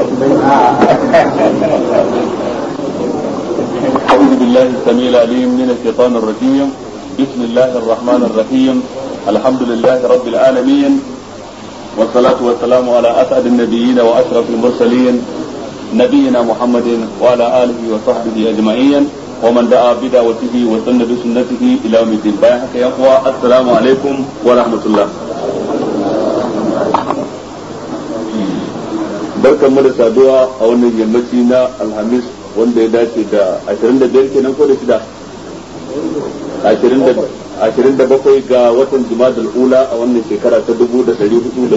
أعوذ بالله السميع العليم من الشيطان الرجيم بسم الله الرحمن الرحيم الحمد لله رب العالمين والصلاة والسلام على أسعد النبيين وأشرف المرسلين نبينا محمد وعلى آله وصحبه أجمعين ومن دعا بدعوته وسن بسنته إلى يوم الدين بايعك يا أخوة السلام عليكم ورحمة الله barkan mu da saduwa a wannan yammaci na alhamis wanda ya dace da 25 kenan ko da shida 27 ga watan jumadal ula a wannan shekara ta 1419 26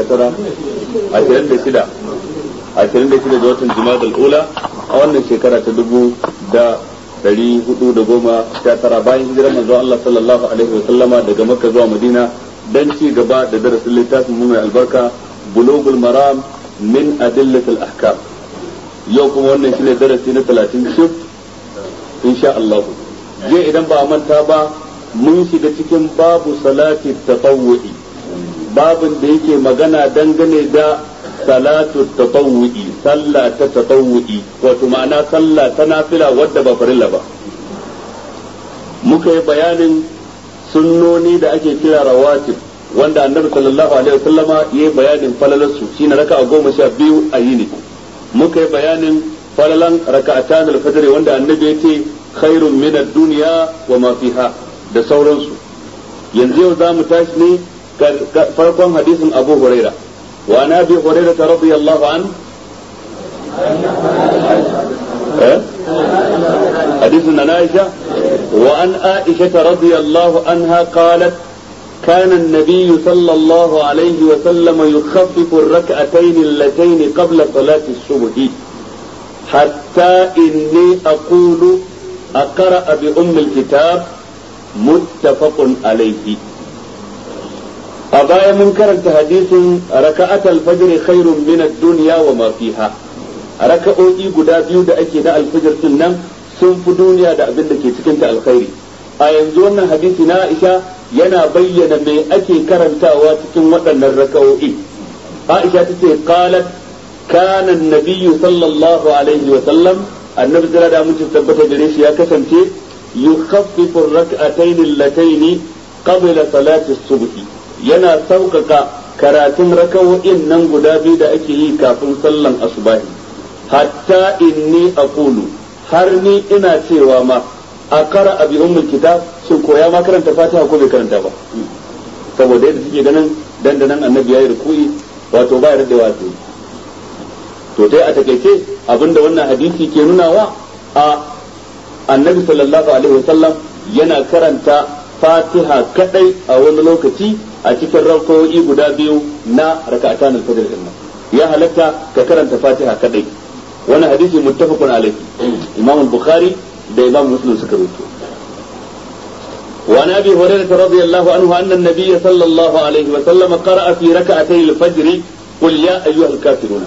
26 ga watan jumadal ula a wannan shekara ta 1419 bayan hijirar manzo Allah sallallahu alaihi wa sallama daga makka zuwa madina dan ci gaba da darasin littafin mu mai albarka bulugul maram min adillatil ahkam yau kuma wannan shine darasi na 30 shif insha Allah je idan ba a manta ba mun shiga cikin babu salati tatawwu'i babin da yake magana dangane da salatu tatawwu'i sallah ta tatawwu'i wato ma'ana sallah ta nafila wadda ba farilla ba muka yi bayanin sunnoni da ake kira rawatib wanda annabi sallallahu alaihi wasallama yayi bayanin falalarsu shine raka'a goma sha biyu a yini muka yi bayanin falalan raka'atan al-fajr wanda annabi yace khairun min ad-dunya wa ma fiha da sauransu yanzu yau za mu tashi ne farkon hadisin Abu Huraira wa ana bi Huraira radiyallahu an حديث عن عائشة وعن عائشة رضي الله عنها قالت كان النبي صلى الله عليه وسلم يخفف الركعتين اللتين قبل صلاة الصبح حتى إني أقول أقرأ بأم الكتاب متفق عليه أبايا من كرنت حديث ركعة الفجر خير من الدنيا وما فيها ركعوئي قدا بيو دا أكي دا الفجر سنن سنف دنيا دا أبن دا كي تكنت الخير أينزونا حديث نائشة yana bayyana me ake karantawa cikin waɗannan raka'o'i Aisha ta ce qalat kana nabiyyu sallallahu alaihi wa sallam annabi jira da mutum tabbata gare shi ya kasance yukhaffifu rak'atayn allatayn qabla salati subhi yana sauƙaƙa karatun raka'o'in nan guda biyu da ake yi kafin sallan asubahi hatta inni aqulu har ni ina cewa ma a kara abi ummul kitab shin ko ya ma karanta fatiha ko bai karanta ba saboda yadda suke ganin dandanan annabi yayi ruku'i wato ba yarda wato to dai a takaice abinda wannan hadisi ke nunawa a annabi sallallahu alaihi wasallam yana karanta fatiha kadai a wani lokaci a cikin rakawoyi guda biyu na raka'atan al-fajr din ya halatta ka karanta fatiha kadai wannan hadisi muttafaqun alaihi imam al-bukhari da imam muslim suka rubuto وعن ابي هريره رضي الله عنه ان النبي صلى الله عليه وسلم قرأ في ركعتي الفجر قل يا ايها الكافرون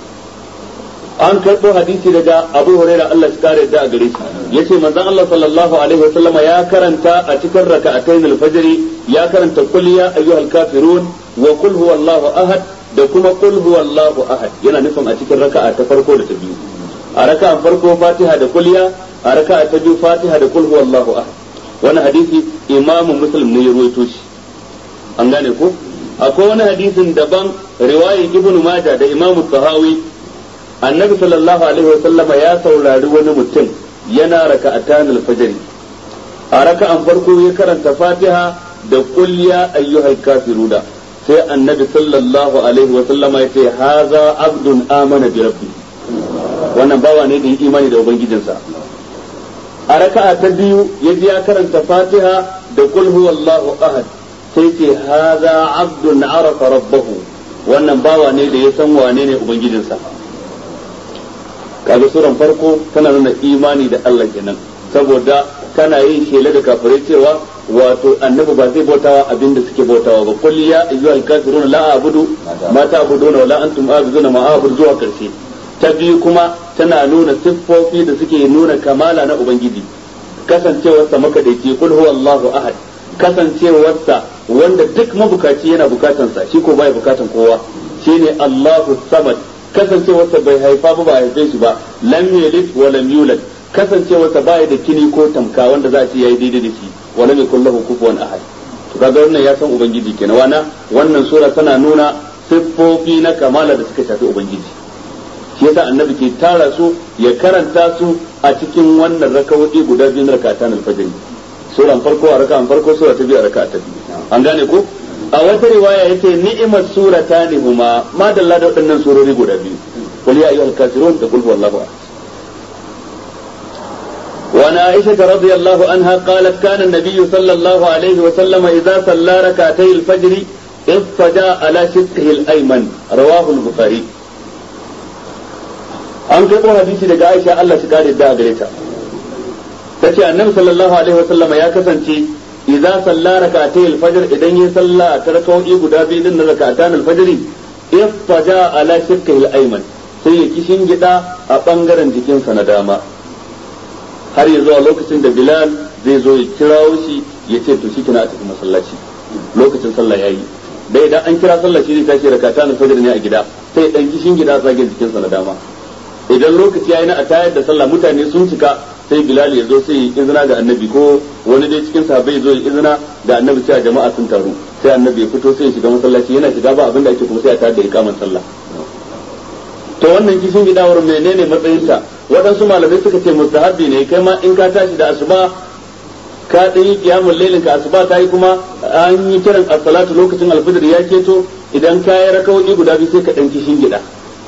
an karɓo hadisi daga abu huraira Allah shi kare da a gare shi yace manzon Allah sallallahu alaihi wasallama ya karanta a cikin raka'atayn al-fajr ya karanta qul ya ayyuhal kafirun wa qul huwallahu ahad da kuma qul huwallahu ahad yana nufin a cikin raka'a ta farko da ta biyu a raka'an farko fatiha da kulliya a raka'a ta biyu fatiha da kul huwallahu ahad wani hadisi imamu muslim ne ya ruwaito shi an gane ko akwai wani hadisin daban riwayar ibnu majah da imamu tahawi annabi sallallahu alaihi wa sallama ya saurari wani mutum yana raka'atan al-fajr a raka'an farko ya karanta fatiha da qul ya ayyuhal kafiruna sai annabi sallallahu alaihi wa sallama ya ce haza abdun amana bi rabbi wannan bawa ne da yi imani da ubangijinsa a raka'a ta biyu ya ji ya karanta fatiha da qul huwallahu ahad sai ce haza abdun arafa rabbahu wannan bawa ne da ya san wane ne ubangijinsa kaga suran farko tana nuna imani da Allah kenan saboda kana yin shela da kafirai cewa wato annabi ba zai bautawa abin da suke bautawa ba qul ya ayyuhal kafiruna la a'budu ma ta'buduna wa la antum a'buduna ma a'budu zuwa karshe ta biyu kuma tana nuna siffofi da suke nuna kamala na ubangiji kasancewarsa makadaici kul huwa Allahu ahad kasancewarsa wanda duk mabukaci yana bukatansa shi ko baya bukatan kowa shine Allahu samad kasancewarsa bai haifa ba ba haife shi ba lam yalid wa lam yulad kasancewarsa ba da kini ko tamka wanda za a ce yayi daidai da shi wa lam yakul lahu kufuwan ahad to kaga wannan ya san ubangiji kenan wana wannan sura tana nuna siffofi na kamala da suka shafi ubangiji shi yasa annabi ke tara su ya karanta su a cikin wannan rakawoyi guda biyu na rakatan alfajr suran farko a raka'an farko sura ta biyu a raka'a ta biyu an gane ko a wata riwaya yace ni'mat suratani huma ma dalla da waɗannan surori guda biyu qul ya ayyuhal kafirun da qul huwallahu ahad وعن عائشة رضي الله عنها قالت كان النبي صلى الله عليه وسلم إذا صلى ركعتي الفجر اضطجع على شقه الأيمن رواه البخاري an karɓo hadisi daga Aisha Allah shi kare da gare ta tace annabi sallallahu alaihi wasallam ya kasance idza salla rak'atay al-fajr idan ya salla ta rak'o'i guda biyu din na rak'atan al-fajr iftaja ala shirkihi al-ayman sai ya kishin gida a bangaren jikinsa na dama har ya zuwa lokacin da Bilal zai zo ya kirawo shi ya ce to shikenan a tafi masallaci lokacin sallah yayi da idan an kira sallah shi zai tashi rak'atan al-fajr ne a gida sai dan kishin gida tsagen jikinsa na dama idan lokaci ya yi na a tayar da sallah mutane sun cika sai bilal ya zo sai izina ga annabi ko wani dai cikin sahabbai zo ya izina ga annabi cewa jama'a sun taru sai annabi ya fito sai ya shiga masallaci yana shiga ba abin da ake kuma sai a tayar da ikaman sallah to wannan kishin gidawar menene matsayinta waɗansu malamai suka ce mustahabbi ne kai ma in ka tashi da asuba ka ɗan yi kiyamun lailin ka asuba ta yi kuma an yi kiran as-salatu lokacin alfajir ya keto idan ka yi rakawoyi guda biyu sai ka ɗan kishin gida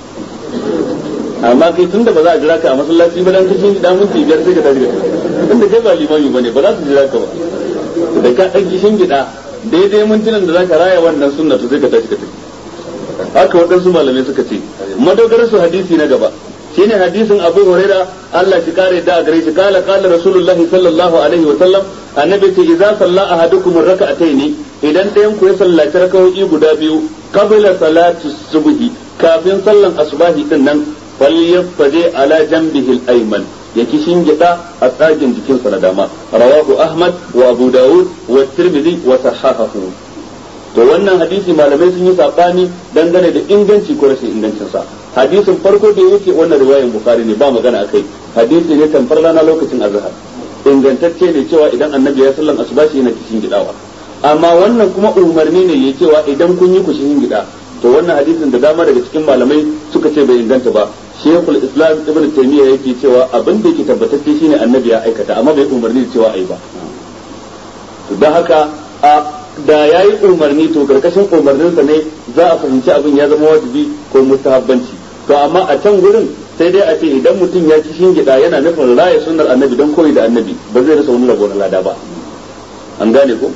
amma kai tunda ba za a jira ka a masallaci ba dan kishin gida minti biyar sai ka tashi da tunda kai ba limami bane ba za su jira ka ba da ka dan kishin gida daidai mintunan da zaka raya wannan sunna to sai ka tashi ka tafi haka waɗansu malamai suka ce madogarar su hadisi na gaba shine hadisin Abu Huraira Allah shi kare da gare shi kala kala Rasulullahi sallallahu alaihi wa sallam annabi ce idza salla ahadukum rak'ataini idan ɗayan ku ya sallaci rakawoyi guda biyu qabla salati subhi kafin sallan asubahi din nan falyafaje ala jambihi al-ayman ya kishin gida a tsagin jikinsa na dama rawahu ahmad wa abu dawud wa tirmidhi wa sahahahu to wannan hadisi malamai sun yi sabani dangane da inganci ko rashin ingancin sa hadisin farko da yake wannan riwayar bukhari ne ba magana akai hadisi ne tamfar rana lokacin azhar ingantacce ne cewa idan annabi ya sallan asubashi yana kishin gidawa amma wannan kuma umarni ne ya cewa idan kun yi kushin gida to wannan hadisin da dama daga cikin malamai suka ce bai inganta ba shekul islam ibn taymiya yake cewa abin da yake tabbatacce shine annabi ya aikata amma bai umarni da cewa ai ba to dan haka a da yayi umarni to karkashin umarninsa ne za a fahimci abin ya zama wajibi ko mustahabbanci to amma a can gurin sai dai a ce idan mutum ya ci shingida yana nufin raya sunnar annabi don koyi da annabi ba zai rasa wani rabo na lada ba an gane ko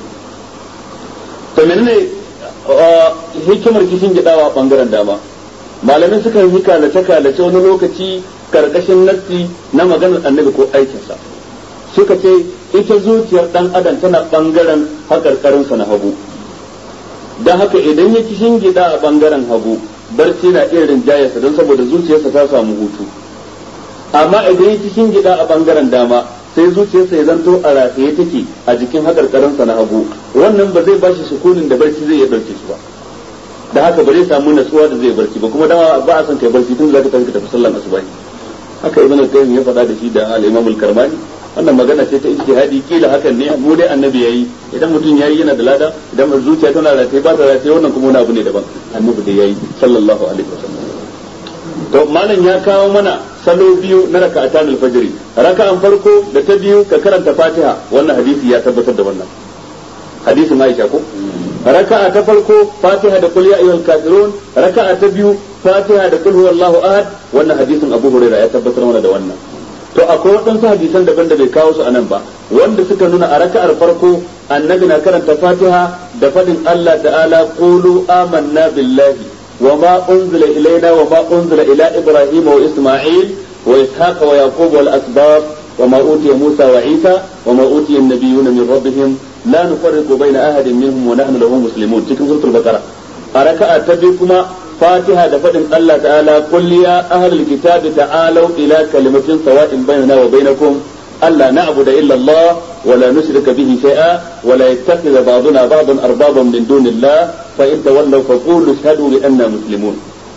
to menene hikimar kishin gidawa bangaren dama malamin suka yi kalace kalace wani lokaci karkashin nassi na maganar annabi ko aikinsa suka ce ita zuciyar dan adam tana bangaren hakarkarinsa na hagu don haka idan ya kishin gida a bangaren hagu barci na iya rinjayarsa don saboda zuciyarsa ta samu hutu amma idan ya kishin gida a bangaren dama sai zuciyarsa ya zanto a rataye take a jikin hakarkarinsa na hagu wannan ba zai bashi sukunin da barci zai iya barci su ba da haka ba zai samu natsuwa da zai barci ba kuma dama ba a son kai barci tun zaka tafi ka tafi sallan asuba haka ibn al-qayyim ya faɗa da shi da al-imam al-karmani wannan magana ce ta ijtihadi kila hakan ne mu dai annabi yayi idan mutum yayi yana da lada idan zuciya tana rataye ba ta rataye wannan kuma wani abu ne daban annabi da yayi sallallahu alaihi wasallam to malam ya kawo mana salo biyu na raka'atan al-fajr raka'an farko da ta biyu ka karanta fatiha wannan hadisi ya tabbatar da wannan hadisin Aisha ko raka'a ta farko fatiha da qul ya ayyuhal kafirun raka'a ta biyu fatiha da qul huwallahu ahad wannan hadisin Abu Hurairah ya tabbatar mana da wannan to akwai waɗansu hadisan daban da bai kawo su anan ba wanda suka nuna a raka'ar farko annabi na karanta fatiha da fadin Allah ta'ala qulu amanna billahi وما أنزل إلينا وما أنزل إلى إبراهيم وإسماعيل وإسحاق ويعقوب والأسباط وما أوتي موسى وعيسى وما أوتي النبيون من ربهم لا نفرق بين أحد منهم ونحن له مسلمون تلك سورة البقرة أركع تبكما فاتحة دفن الله تعالى قل يا أهل الكتاب تعالوا إلى كلمة سواء بيننا وبينكم ألا نعبد إلا الله ولا نشرك به شيئا ولا يتخذ بعضنا بعضا أربابا من دون الله فإن تولوا فقولوا اشهدوا بأننا مسلمون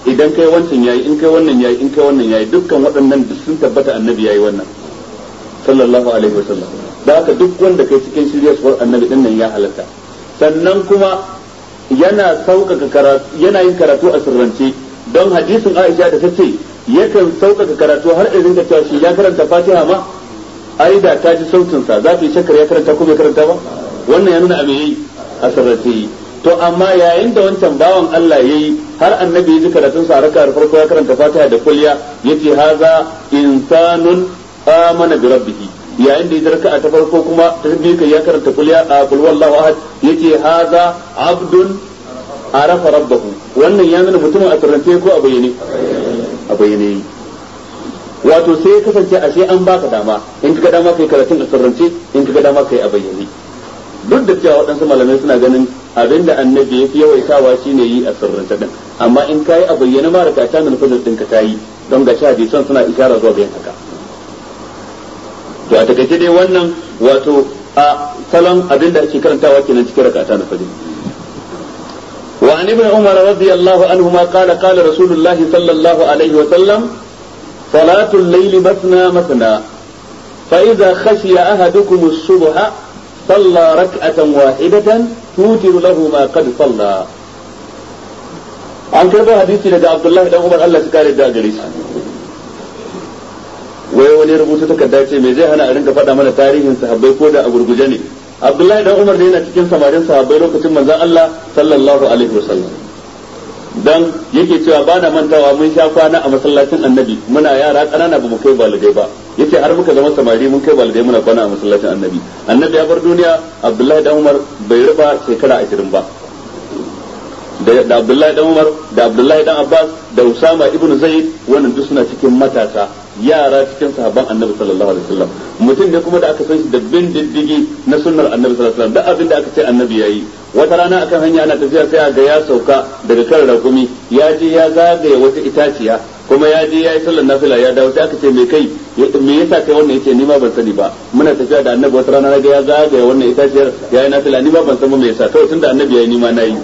idan kai wancan yayi in kai wannan yayi in kai wannan yayi dukkan waɗannan duk sun tabbata annabi yayi wannan sallallahu alaihi wasallam da haka duk wanda kai cikin shiryarwar annabi din nan ya halatta sannan kuma yana sauƙaƙa karatu yana yin karatu a sirrance don hadisin Aisha da ta ce yakan sauƙaƙa karatu har irin da cewa shi ya karanta Fatiha ma ai da ta ji sautin sa za ta yi shakkar ya karanta ko bai karanta ba wannan ya nuna a me yayi a sirrance yi to amma yayin da wancan bawan Allah yayi har annabi ya ji karatun sa raka farko ya karanta Fatiha da kulliya yace haza insanun amana bi rabbih yayin da ya raka'a ta farko kuma ta biyu kai ya karanta kulliya a kul wallahu ahad yace haza abdun arafa rabbahu wannan ya nuna mutumin a sirrance ko a bayyane a bayyane wato sai ya kasance ashe an baka dama in ka dama kai karatun a sirrance in ka dama kai a bayyane duk da cewa waɗansu malamai suna ganin abinda annabi ya fi yawaitawa shine yi a sirrance din amma in kayi a bayyane ma raka ta nuna fadar ɗinka ta yi don ga sha hadisan suna isharar zuwa bayan haka to a takaice dai wannan wato a salon abinda ake karantawa kenan cikin rakata na fajr وعن ابن عمر رضي الله عنهما قال قال رسول الله صلى الله عليه وسلم صلاة الليل مثنى مثنى فإذا خشي أحدكم الصبح صلى ركعة واحدة توتر له ما قد صلى an karɓo hadisi daga Abdullahi dan Umar Allah su kare da gare shi wai wani rubutu takarda ce me zai hana a rinka faɗa mana tarihin sahabbai ko da a gurguje ne Abdullahi dan Umar da yana cikin samarin sahabbai lokacin manzon Allah sallallahu alaihi wasallam dan yake cewa ba na mantawa mun sha kwana a masallacin annabi muna yara ƙanana ba mu kai baligai ba yace har muka zama samari mun kai baligai muna kwana a masallacin annabi annabi ya bar duniya Abdullahi dan Umar bai riba shekara 20 ba da Abdullahi dan Umar da Abdullahi dan Abbas da Usama ibn Zaid wannan duk suna cikin matasa yara cikin sahabban Annabi sallallahu alaihi wasallam mutum ne kuma da aka san shi da bin diddigi na sunnar Annabi sallallahu alaihi wasallam duk abin da aka ce Annabi yayi wata rana akan hanya ana tafiya sai ga ya sauka daga kan rakumi ya je ya zagaye wata itaciya kuma ya je ya yi sallar nafila ya dawo sai aka ce me kai me yasa kai wannan yace ni ma ban sani ba muna tafiya da Annabi wata rana ga ya zagaye wannan itaciyar ya yi nafila ni ma ban san me yasa kawai tunda Annabi yayi ni ma nayi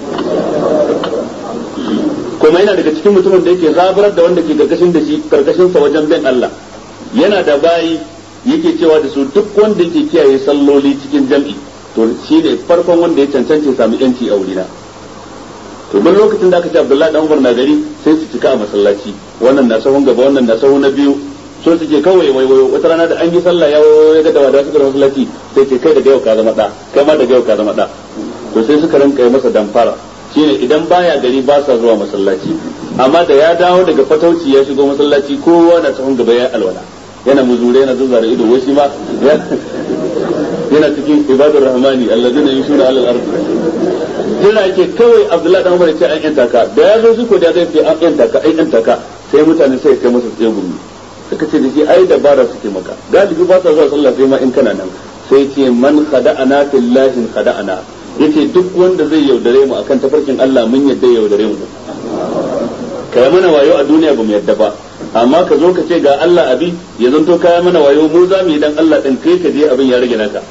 kuma yana daga cikin mutumin da yake zaburar da wanda ke karkashin da shi karkashin sa wajen bin Allah yana da bayi yake cewa da su duk wanda yake kiyaye salloli cikin jam'i to shi ne farkon wanda ya cancance samu yanci a wurina to duk lokacin da aka ce Abdullahi dan Umar na gari sai su cika a masallaci wannan na sahun gaba wannan na sahun na biyu so suke kawai waiwayo wata rana da an yi sallah ya wayo ya ga da wada suka masallaci sai ce kai daga yau ka zama da kai ma daga yau ka zama da to sai suka rinka masa damfara shine idan baya gari ba sa zuwa masallaci amma da ya dawo daga fatauci ya shigo masallaci kowa na sahun gaba ya alwala yana muzure yana zuzzara ido wai shi ma yana cikin ibadur rahmani allazina yushuna alal ard jira yake kawai abdullahi dan umar ya ce an yanta ka da ya zo shi ko da zai ce an yanta ka an yanta ka sai mutane sai kai masa tsaye gumi suka ce da shi ai dabara suke maka galibi ba sa zuwa sallah sai ma in kana nan sai ce man khada'ana fillahi khada'ana yace duk wanda zai yaudare mu akan tafarkin Allah mun yadda yaudare mu kai mana wayo a duniya ba mu yadda ba amma ka zo ka ce ga Allah abi ya zanto kaya mana wayo mu za mu yi dan Allah din kai ka je abin ya rage naka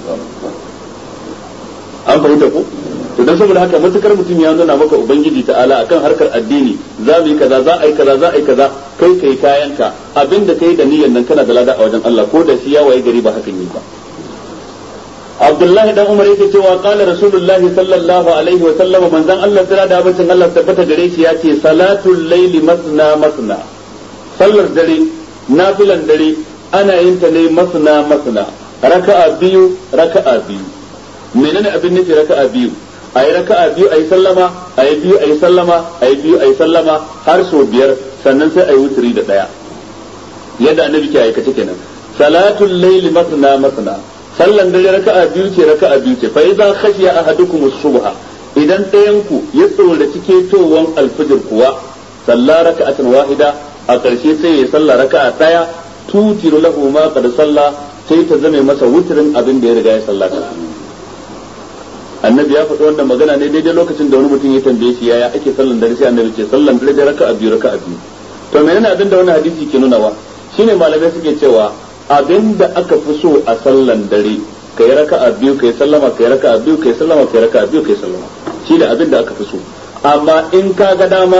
an fahimta ko to dan saboda haka matukar mutum ya nuna maka ubangiji ta'ala akan harkar addini za mu yi kaza za a yi kaza za a yi kaza kai kai kayanka abinda kai da niyyar nan kana da lada a wajen Allah ko da shi ya waye gari ba hakan yi ba Abdullahi dan Umar yake cewa qala Rasulullah sallallahu alaihi wa sallam manzon Allah tsira da abincin Allah tabbata gare shi yace salatul laili masna masna sallar dare nafilan dare ana yin ta ne masna masna raka'a biyu raka'a biyu menene abin nufi raka'a biyu ayi raka'a biyu ayi sallama ayi biyu ayi sallama ayi biyu ayi sallama har so biyar sannan sai ayi wuturi da daya yadda annabi ke aikace kenan salatul laili masna masna sallan dare raka'a biyu ce raka'a biyu ce fa idza khashiya ahadukum as-subha idan ɗayan ku ya tsora cike towan alfijir kuwa salla raka'atan wahida a ƙarshe sai ya salla raka'a daya tutiru lahu ma qad salla sai ta zame masa wutirin abin da ya riga ya sallata annabi ya faɗi wannan magana ne daidai lokacin da wani mutum ya tambaye shi yaya ake sallan dare sai annabi ce sallan dare raka'a biyu raka'a biyu to menene abin da wannan hadisi ke nunawa shine malamai suke cewa abinda aka fi so a sallan dare ka yi raka'a biyu ka yi sallama ka yi raka'a biyu ka yi sallama ka yi raka'a biyu ka yi sallama shi da abinda aka fi so amma in ka ga dama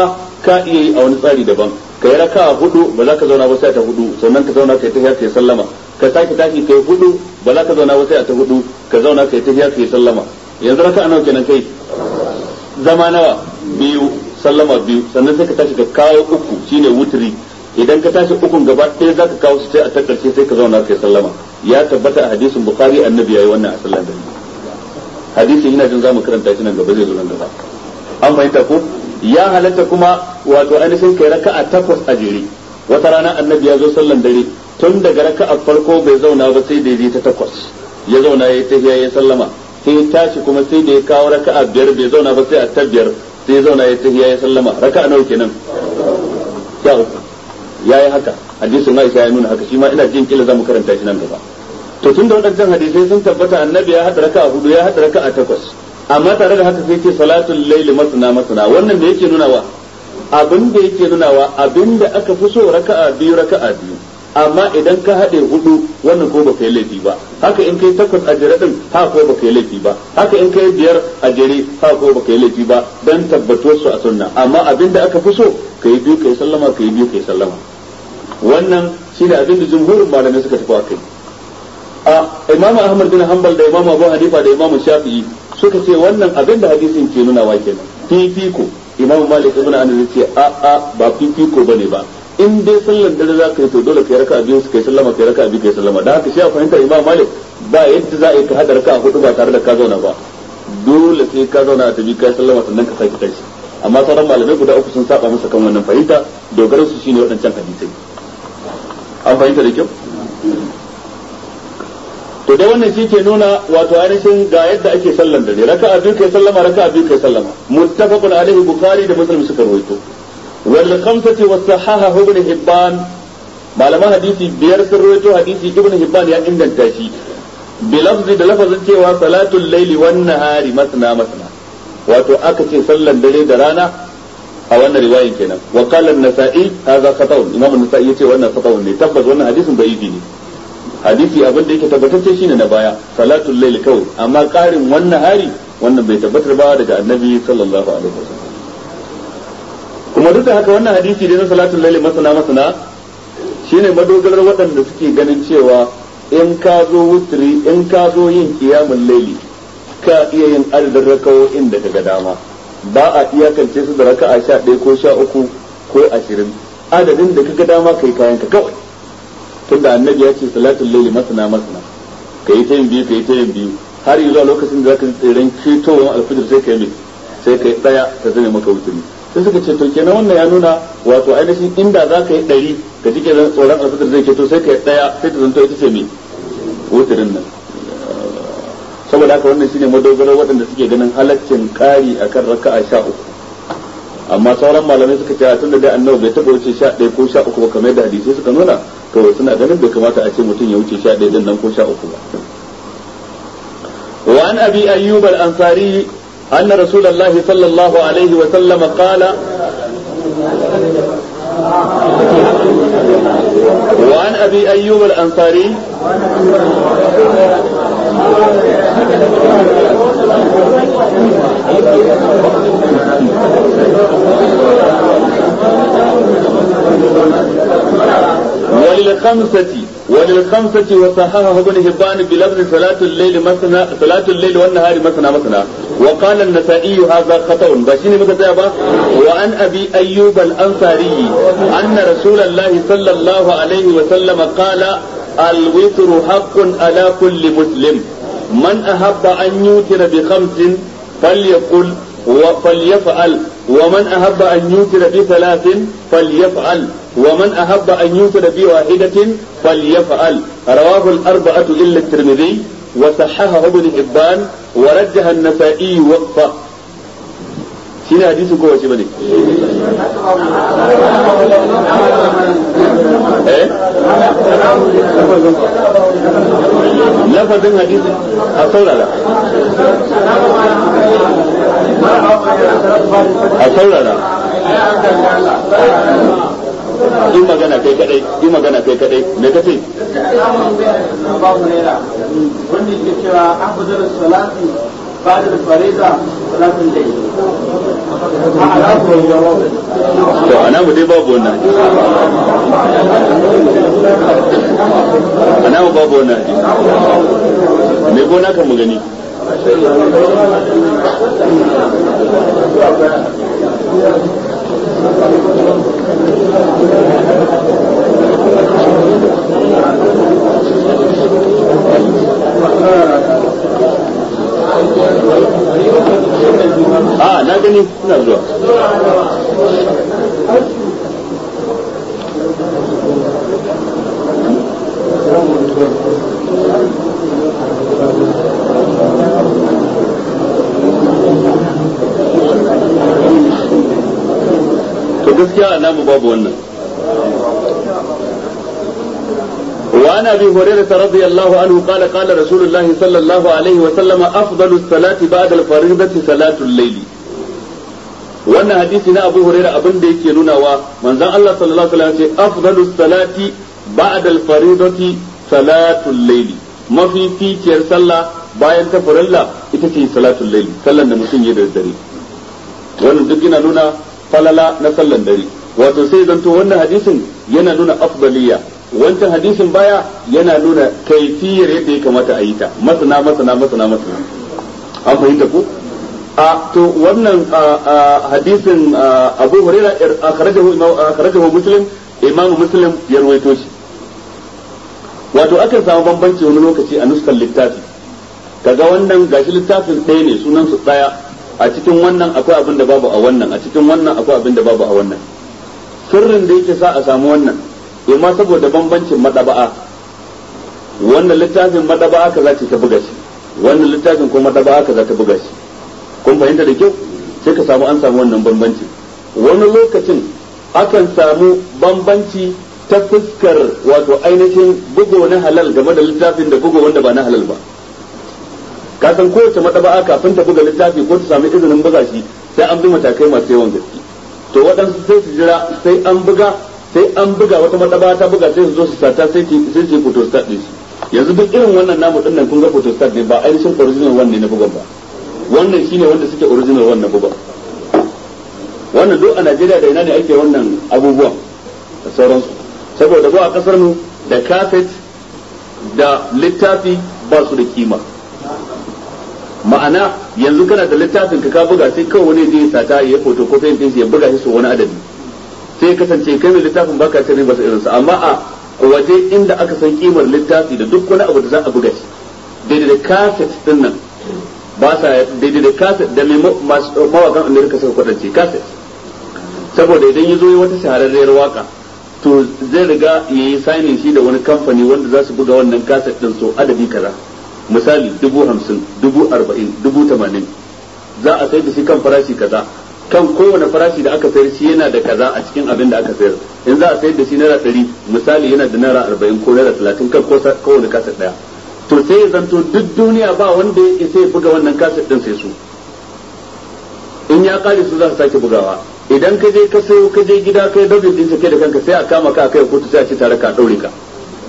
ka iya yi a wani tsari daban ka yi raka'a hudu ba za ka zauna ba sai ta hudu sannan ka zauna kai tahiya kai sallama ka sake tashi kai hudu ba za ka zauna ba sai ta hudu ka zauna kai tahiya kai sallama yanzu raka'a nawa kenan kai zama nawa biyu sallama biyu sannan sai ka tashi ka kawo uku shine wutri idan ka tashi ukun gaba ɗaya za ka kawo su sai a ta ƙarshe sai ka zauna kai sallama ya tabbata a hadisin bukhari annabi yayi wannan a sallan dare hadisin ina jin zamu karanta shi nan gaba zai zo nan gaba an fahimta ko ya halatta kuma wato ainihin kai raka'a takwas a jere wata rana annabi ya zo sallan dare tun daga raka'a farko bai zauna ba sai da ya ta takwas ya zauna ya tafiya ya sallama sai ya tashi kuma sai da ya kawo raka'a biyar bai zauna ba sai a ta biyar sai ya zauna ya tafiya ya sallama raka'a nawa kenan ya uku yayi haka hadisin Aisha ya nuna haka shi ma ina jin kila zamu karanta shi nan gaba to tun da waɗancan hadisai sun tabbata annabi ya haɗa raka'a hudu ya haɗa raka'a takwas amma tare da haka sai ce salatul laili masna masna wannan da yake nunawa abin da yake nunawa abin da aka fi so raka'a biyu raka'a biyu amma idan ka haɗe hudu wannan ko baka yi laifi ba haka in kai takwas a jere din ha ko baka yi laifi ba haka in kai biyar a jere ha ko baka yi laifi ba dan tabbatuwar su a sunna amma abin da aka fi so kai biyu kai sallama kai biyu kai sallama wannan shine abin da jumhurin malamai suka tafi akai a imamu ahmad bin hanbal da imamu abu hanifa da imamu shafi'i suka ce wannan abin da hadisin ke nuna wa kenan fifiko imamu malik ibn anas ce a a ba fifiko bane ba in dai sallan dare za ka yi to dole kai raka'a biyu su kai sallama kai raka'a biyu kai sallama da haka shi a fahimtar imamu malik ba yadda za a yi ka hada raka'a hudu ba tare da ka zauna ba dole sai ka zauna a tabi kai sallama sannan ka sake tashi amma sauran malamai guda uku sun saba masa kan wannan fahimta dogaran su shine waɗancan hadisai an fahimta da kyau to dai wannan shi ke nuna wato ainihin ga yadda ake sallan dare raka'a biyu kai sallama raka'a biyu kai sallama muttafaqun alaihi bukhari da muslim suka rawaito wal khamsati was sahaha ibn hibban malaman hadisi biyar sun rawaito hadisi ibn hibban ya inganta shi bi lafzi da lafazin cewa salatul laili wan nahari masna masna wato aka ce sallan dare da rana a wannan riwayin kenan wa qala an-nasa'i hadha khata'un imam an-nasa'i yace wannan khata'un ne tabbas wannan hadisin da'ifi ne hadisi abin da yake tabbatacce shine na baya salatul layl kawai amma karin wannan hari wannan bai tabbatar ba daga annabi sallallahu alaihi wasallam kuma duk da haka wannan hadisi dai na salatul layl masana masana shine madogarar waɗanda suke ganin cewa in ka zo wutri in ka zo yin qiyamul layli ka iya yin adadin rakawoyin da kaga dama ba a iyakance su da raka'a 11 ko 13 ko 20 adadin da kaga dama kai kayan ka kawai tunda annabi ya ce salatul laili masana masana kai ta yin biyu kai ta yin biyu har zuwa lokacin da zaka tsirin ketowar alfijir sai kai mai sai kai daya ta zame maka wuturi sai suka ce to kenan wannan ya nuna wato ainihin inda za ka yi ɗari ka ji kenan tsoron alfijir zai keto sai kai daya sai ta zanto ita ce mai wuturin nan saboda haka wannan shine madogarar waɗanda suke ganin halaccin ƙari akan raka'a sha uku amma sauran malamai suka ce tun da dai annabi bai taɓa wuce sha ɗaya ko sha uku ba kamar yadda hadisi suka nuna to suna ganin bai kamata a ce mutum ya wuce sha ɗaya din nan ko sha uku ba وعن أبي أيوب الأنصاري أن رسول الله صلى الله عليه وسلم قال وعن أبي أيوب الأنصاري وللخمسة وللخمسة وصححه ابن هبان بلفظ صلاة الليل مثنى صلاة الليل والنهار مثنى مثنى وقال النسائي هذا خطأ باشيني مكتابة وعن أبي أيوب الأنصاري أن رسول الله صلى الله عليه وسلم قال الوتر حق على كل مسلم من أحب أن يوتر بخمس فليقل فليفعل ومن أحب أن يوتر بثلاث فليفعل ومن أحب أن يوتر بواحدة فليفعل رواه الأربعة إلا الترمذي وصححه ابن حبان ورجح النسائي وقفه شنو حديث كو شي بني ايه لفظ حديث اصول لا اصول لا in magana kai kadai in magana kai kadai me kace wanda ke cewa afdal salati ba'da al-fariza salatul layl to ana mu dai babu wannan ana mu babu wannan me gona kan mu gani a na gani suna zuwa to gaskiya a namu babu wannan وعن ابي هريره رضي الله عنه قال قال رسول الله صلى الله عليه وسلم افضل الصلاه بعد الفريضه صلاه الليل wannan hadisi na abu huraira abin da yake nunawa manzon Allah sallallahu alaihi wasallam ce afdalu salati ba'da al-faridati salatul layli mafi ficiyar sallah bayan ta farilla ita ce salatul layli sallan da mutum ya da dare wannan duk yana nuna falala na sallan dare wato sai zanto wannan hadisin yana nuna afdaliya wancan hadisin baya yana nuna kaifiyar yadda ya kamata a yi ta masana masana masana masana an fahimta ko a to wannan hadisin Abu Hurairah akhrajahu akhrajahu Muslim Imam Muslim ya rawaito shi wato akan samu bambanci wani lokaci a nuskar littafi kaga wannan gashi littafin ɗaya ne sunan su ɗaya a cikin wannan akwai abin da babu a wannan a cikin wannan akwai abin da babu a wannan sirrin da yake sa a samu wannan imma saboda bambancin madaba'a wannan littafin madaba'a kaza ce ta buga shi wannan littafin ko madaba'a kaza ta buga shi kun fahimta da kyau sai ka samu an samu wannan bambanci wani lokacin akan samu bambanci ta fuskar wato ainihin bugo na halal game da littafin da bugo wanda ba na halal ba ka san kowace madaba'a kafin ta buga littafi ko ta samu izinin buga shi sai an bi matakai masu yawan gaske to waɗansu sai su jira sai an buga sai an buga wata madaba ta buga sai su zo su sata sai sai su photostat din shi yanzu duk irin wannan namu din nan kun ga photostat ne ba ainihin original wannan na bugan ba wannan shine wanda suke original wannan bugan wannan duk a Najeriya da ina ne ake wannan abubuwan da sauransu saboda ba a kasar mu da kafet da littafi ba su da kima ma'ana yanzu kana da littafin ka ka buga sai kawai wani zai sata ya photocopy din shi ya buga shi so wani adadi sai kasance kai mai littafin baka cin riba irin sa amma a waje inda aka san kimar littafi da duk wani abu da za a buga shi daidai da cassette din nan ba sa daidai da cassette da mai mawakan Amerika suka kwadance cassette saboda idan ya zo yi wata shahararriyar waka to zai riga ya yi signing shi da wani kamfani wanda za su buga wannan cassette din so adadi kaza misali dubu hamsin dubu arba'in dubu tamanin za a sai da shi kan farashi kaza kan kowane farashi da aka sayar shi yana da kaza a cikin abin da aka sayar in za a sayar da shi naira ɗari misali yana da naira arba'in ko naira talatin kan kowane kasa ɗaya to sai ya zanto duk duniya ba wanda ya isa ya buga wannan kasa ɗin sai su in ya kare su za su sake bugawa idan ka je ka sayo ka je gida kai dabin din kai da kanka sai a kama ka kai kotu sai a ci tare ka ɗaure ka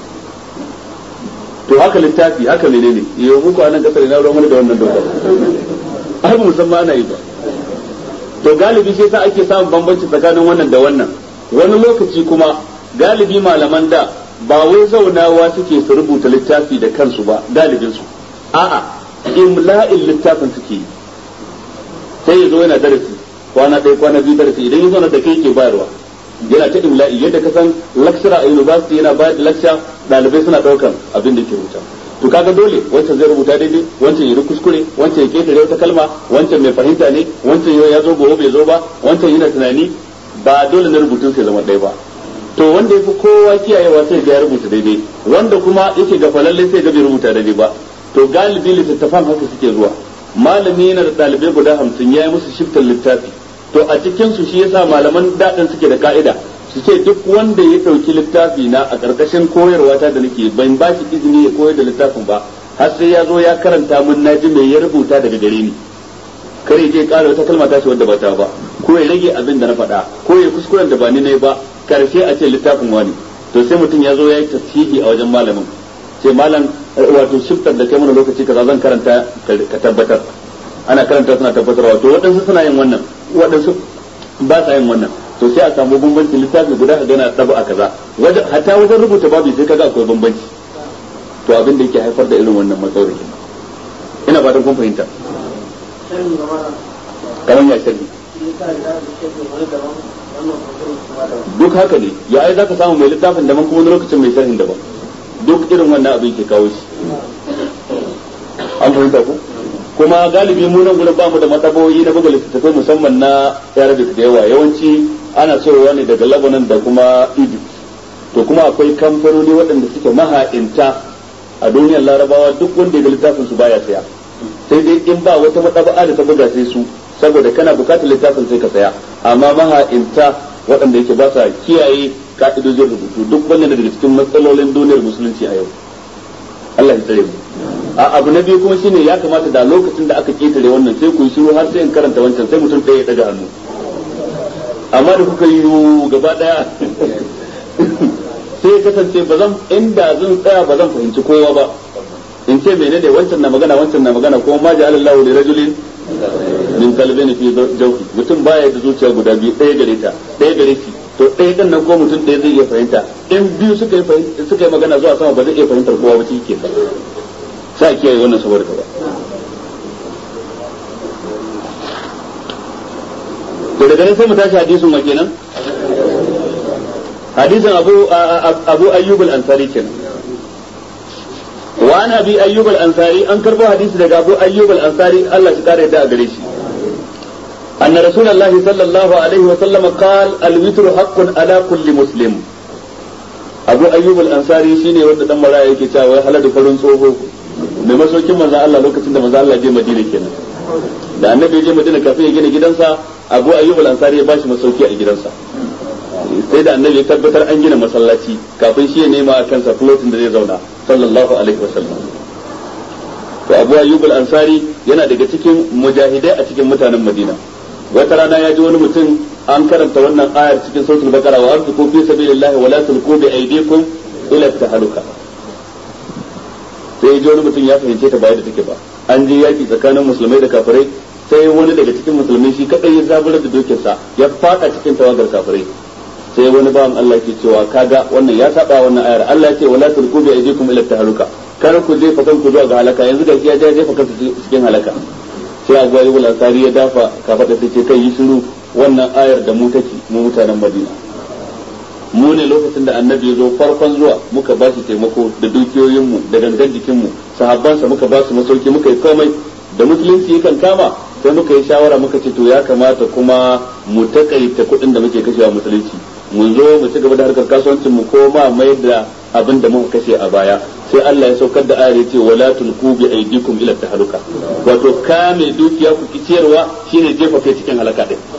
to haka littafi haka menene yau muku a nan kasar ina ruwan wani da wannan dokar ai musamman ana yi ba to galibi shi yasa ake samun bambanci tsakanin wannan da wannan wani lokaci kuma galibi malaman da ba wai zaunawa suke su rubuta littafi da kansu ba galibin su a'a imla'in littafin suke yi sai ya zo yana darasi kwana ɗaya kwana biyu darasi idan ya zauna da kai ke bayarwa yana ta imla'i yadda ka san lecturer a university yana bayar da lecture ɗalibai suna ɗaukan abin da ke rubuta to kaga dole wancan zai rubuta daidai wancan ya kuskure wancan ya ketare wata kalma wancan mai fahimta ne wancan ya zo gobe bai zo ba wancan yana tunani ba dole na rubutun sai zama ɗaya ba to wanda ya fi kowa kiyayewa sai ga ya rubuta daidai wanda kuma yake ga falalle sai ga bai rubuta daidai ba to galibi littattafan haka suke zuwa malami yana da ɗalibai guda hamsin ya yi musu shiftar littafi to a cikin su shi yasa malaman daɗin suke da ka'ida su ce duk wanda ya ɗauki littafi na a ƙarƙashin koyarwa ta da nake ban ba shi izini ya koyar da littafin ba har sai ya zo ya karanta mun naji mai ya rubuta daga gare ni kare je ƙara wata kalma ta ce wanda ba ta ba ko ya rage abin da na faɗa ko ya kuskuren da ba ni ne ba karshe a ce littafin wani to sai mutum ya zo ya yi tasihi a wajen malamin ce malam wato shiftar da kai mana lokaci kaza zan karanta ka tabbatar ana karanta suna tabbatarwa to waɗansu suna yin wannan waɗansu ba sa yin wannan to sai a samu bambancin littafi guda a gana ɗaba a kaza hatta wajen rubuta babu sai kaga akwai bambanci to abin da yake haifar da irin wannan matsalar ina fatan kun fahimta kamar ya sharhi duk haka ne ya ai zaka samu mai littafin daban kuma wani lokacin mai sharhin daban duk irin wannan abin ke kawo shi an fahimta ko kuma galibi mu nan gurin bamu da mataboyi na buga littattafai musamman na Arabic da yawa yawanci ana soyowa ne daga Lebanon da kuma Egypt to kuma akwai kamfanoni waɗanda suke maha'inta a duniyar larabawa duk wanda ya littafin su baya saya sai dai in ba wata mataba'a da ta buga sai su saboda kana bukatar littafin sai ka saya amma maha'inta waɗanda yake ba sa kiyaye ka'idojin rubutu duk wannan daga cikin matsalolin duniyar musulunci a yau Allah ya tsare mu a abu na biyu kuma shine ya kamata da lokacin da aka ketare wannan sai ku yi shiru har sai in karanta wancan sai mutum ɗaya ya daga hannu amma da kuka yi gaba daya sai ya kasance ba zan inda zan tsaya ba zan fahimci kowa ba in ce menene wancan na magana wancan na magana kuma ma ja'ala Allahu li rajulin min qalbin fi jawfi mutum baya da zuciya guda biyu ɗaya gare ta ɗaya gare shi to ɗaya din nan ko mutum ɗaya zai iya fahimta in biyu suka yi suka yi magana zuwa sama ba zai iya fahimtar kowa ba shi ke sai kiyaye wannan saboda ba to daga nan sai mu tashi hadisin wa kenan hadisin abu abu ayyub al-ansari kenan wa an abi ayyub al-ansari an karbo hadisi daga abu ayyub al-ansari Allah shi kare da a gare shi أن رسول الله صلى الله عليه وسلم قال الوتر حق على كل مسلم أبو أيوب الأنصاري شيني ود دم مرا yake cewa wai haladu farin tsoho mai masaukin manzon Allah lokacin da manzon Allah je Madina kenan da annabi je Madina kafin ya gina gidansa Abu Ayyub al-Ansari ya bashi masauki a gidansa sai da annabi ya tabbatar an gina masallaci kafin shi ya nema a kansa floating da zai zauna sallallahu alaihi wasallam to Abu Ayyub al-Ansari yana daga cikin mujahidai a cikin mutanen Madina wata rana ya ji wani mutum an karanta wannan ayar cikin sautul bakara wa anfiqu fi sabilillahi wa la tulqu bi aydikum ila tahaluka sai ya ji wani mutum ya fahimce ta ba da take ba an je yaki tsakanin musulmai da kafirai sai wani daga cikin musulmai shi kadai ya zaburar da dokinsa ya fada cikin tawagar kafirai sai wani bawan Allah ke cewa kaga wannan ya saba wannan ayar Allah ya ce wala tulqu bi aydikum ila tahaluka kar ku jefa kanku zuwa ga halaka yanzu da ya jefa kanku cikin halaka sai abu ayyubul ansari ya dafa ka faɗa ta ce kai yi shiru wannan ayar da mu take mu mutanen madina mu ne lokacin da annabi ya zo farkon zuwa muka ba shi taimako da dukiyoyinmu da gangan jikinmu sahabbansa muka ba su masauki muka yi komai da musulunci yakan kama sai muka yi shawara muka ce to ya kamata kuma mu takaita kuɗin da muke kashewa musulunci mu zo mu ci gaba da harkar kasuwancin mu ko ma mai da abin da muka kashe a baya sai Allah ya saukar da ayar yace wala tulqu bi aydikum ila tahaluka wato kame dukiya ku kiciyarwa shine jefa kai cikin halaka din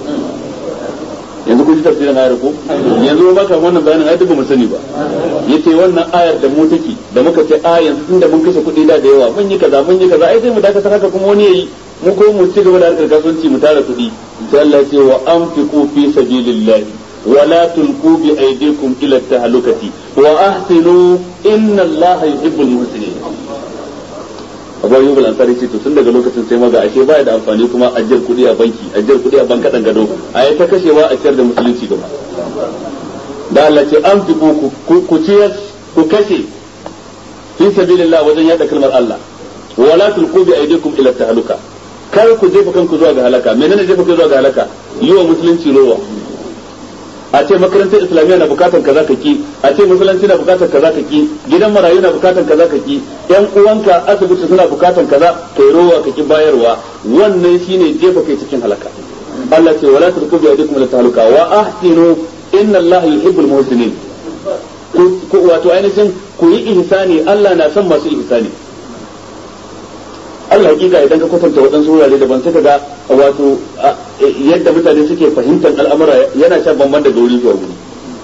yanzu kun ji tafsirin ayar ko yanzu ba ka wannan bayanin ai duk mu sani ba yace wannan ayar da mu take da muka ce a yanzu tunda mun kashe kuɗi da da yawa mun yi kaza mun yi kaza ai sai mu dakatar haka kuma wani yayi mu ko mu ci gaba da harkar kasuwanci mu tara kuɗi sai Allah ya ce wa anfiqu fi sabilillahi ولا تلقوا بأيديكم إلى التهلكة وأحسنوا إن الله يحب المحسنين abu ayyub al-ansari ce to tun daga lokacin sai maga ashe baya da amfani kuma ajiyar kuɗi a banki ajiyar kuɗi a banka dan gado a yi ta kashewa a ciyar da musulunci gaba da Allah ce an fi ku ku ciyar ku kashe fi sabilillah wajen yada kalmar Allah wala tulqu bi aydikum ila tahluka kar ku jefa kanku zuwa ga halaka menene jefa kanku zuwa ga halaka yi wa musulunci rowa a ce makarantar islamiyya na bukatar kaza ka ki a ce musulunci na bukatar kaza ka ki gidan marayu na bukatar kaza ka ki yan uwanka asibiti suna bukatar kaza kai rowa ka ki bayarwa wannan shine jefa kai cikin halaka Allah ce wala turku bi aydikum ila tahluka wa ahsinu inna Allah yuhibbul muhsinin ku wato ainihin ku yi ihsani Allah na son masu ihsani Allah hakika idan ka kwatanta waɗansu wurare daban sai ka ga wato yadda mutane suke fahimtar al'amura yana shan bamban daga wuri zuwa wuri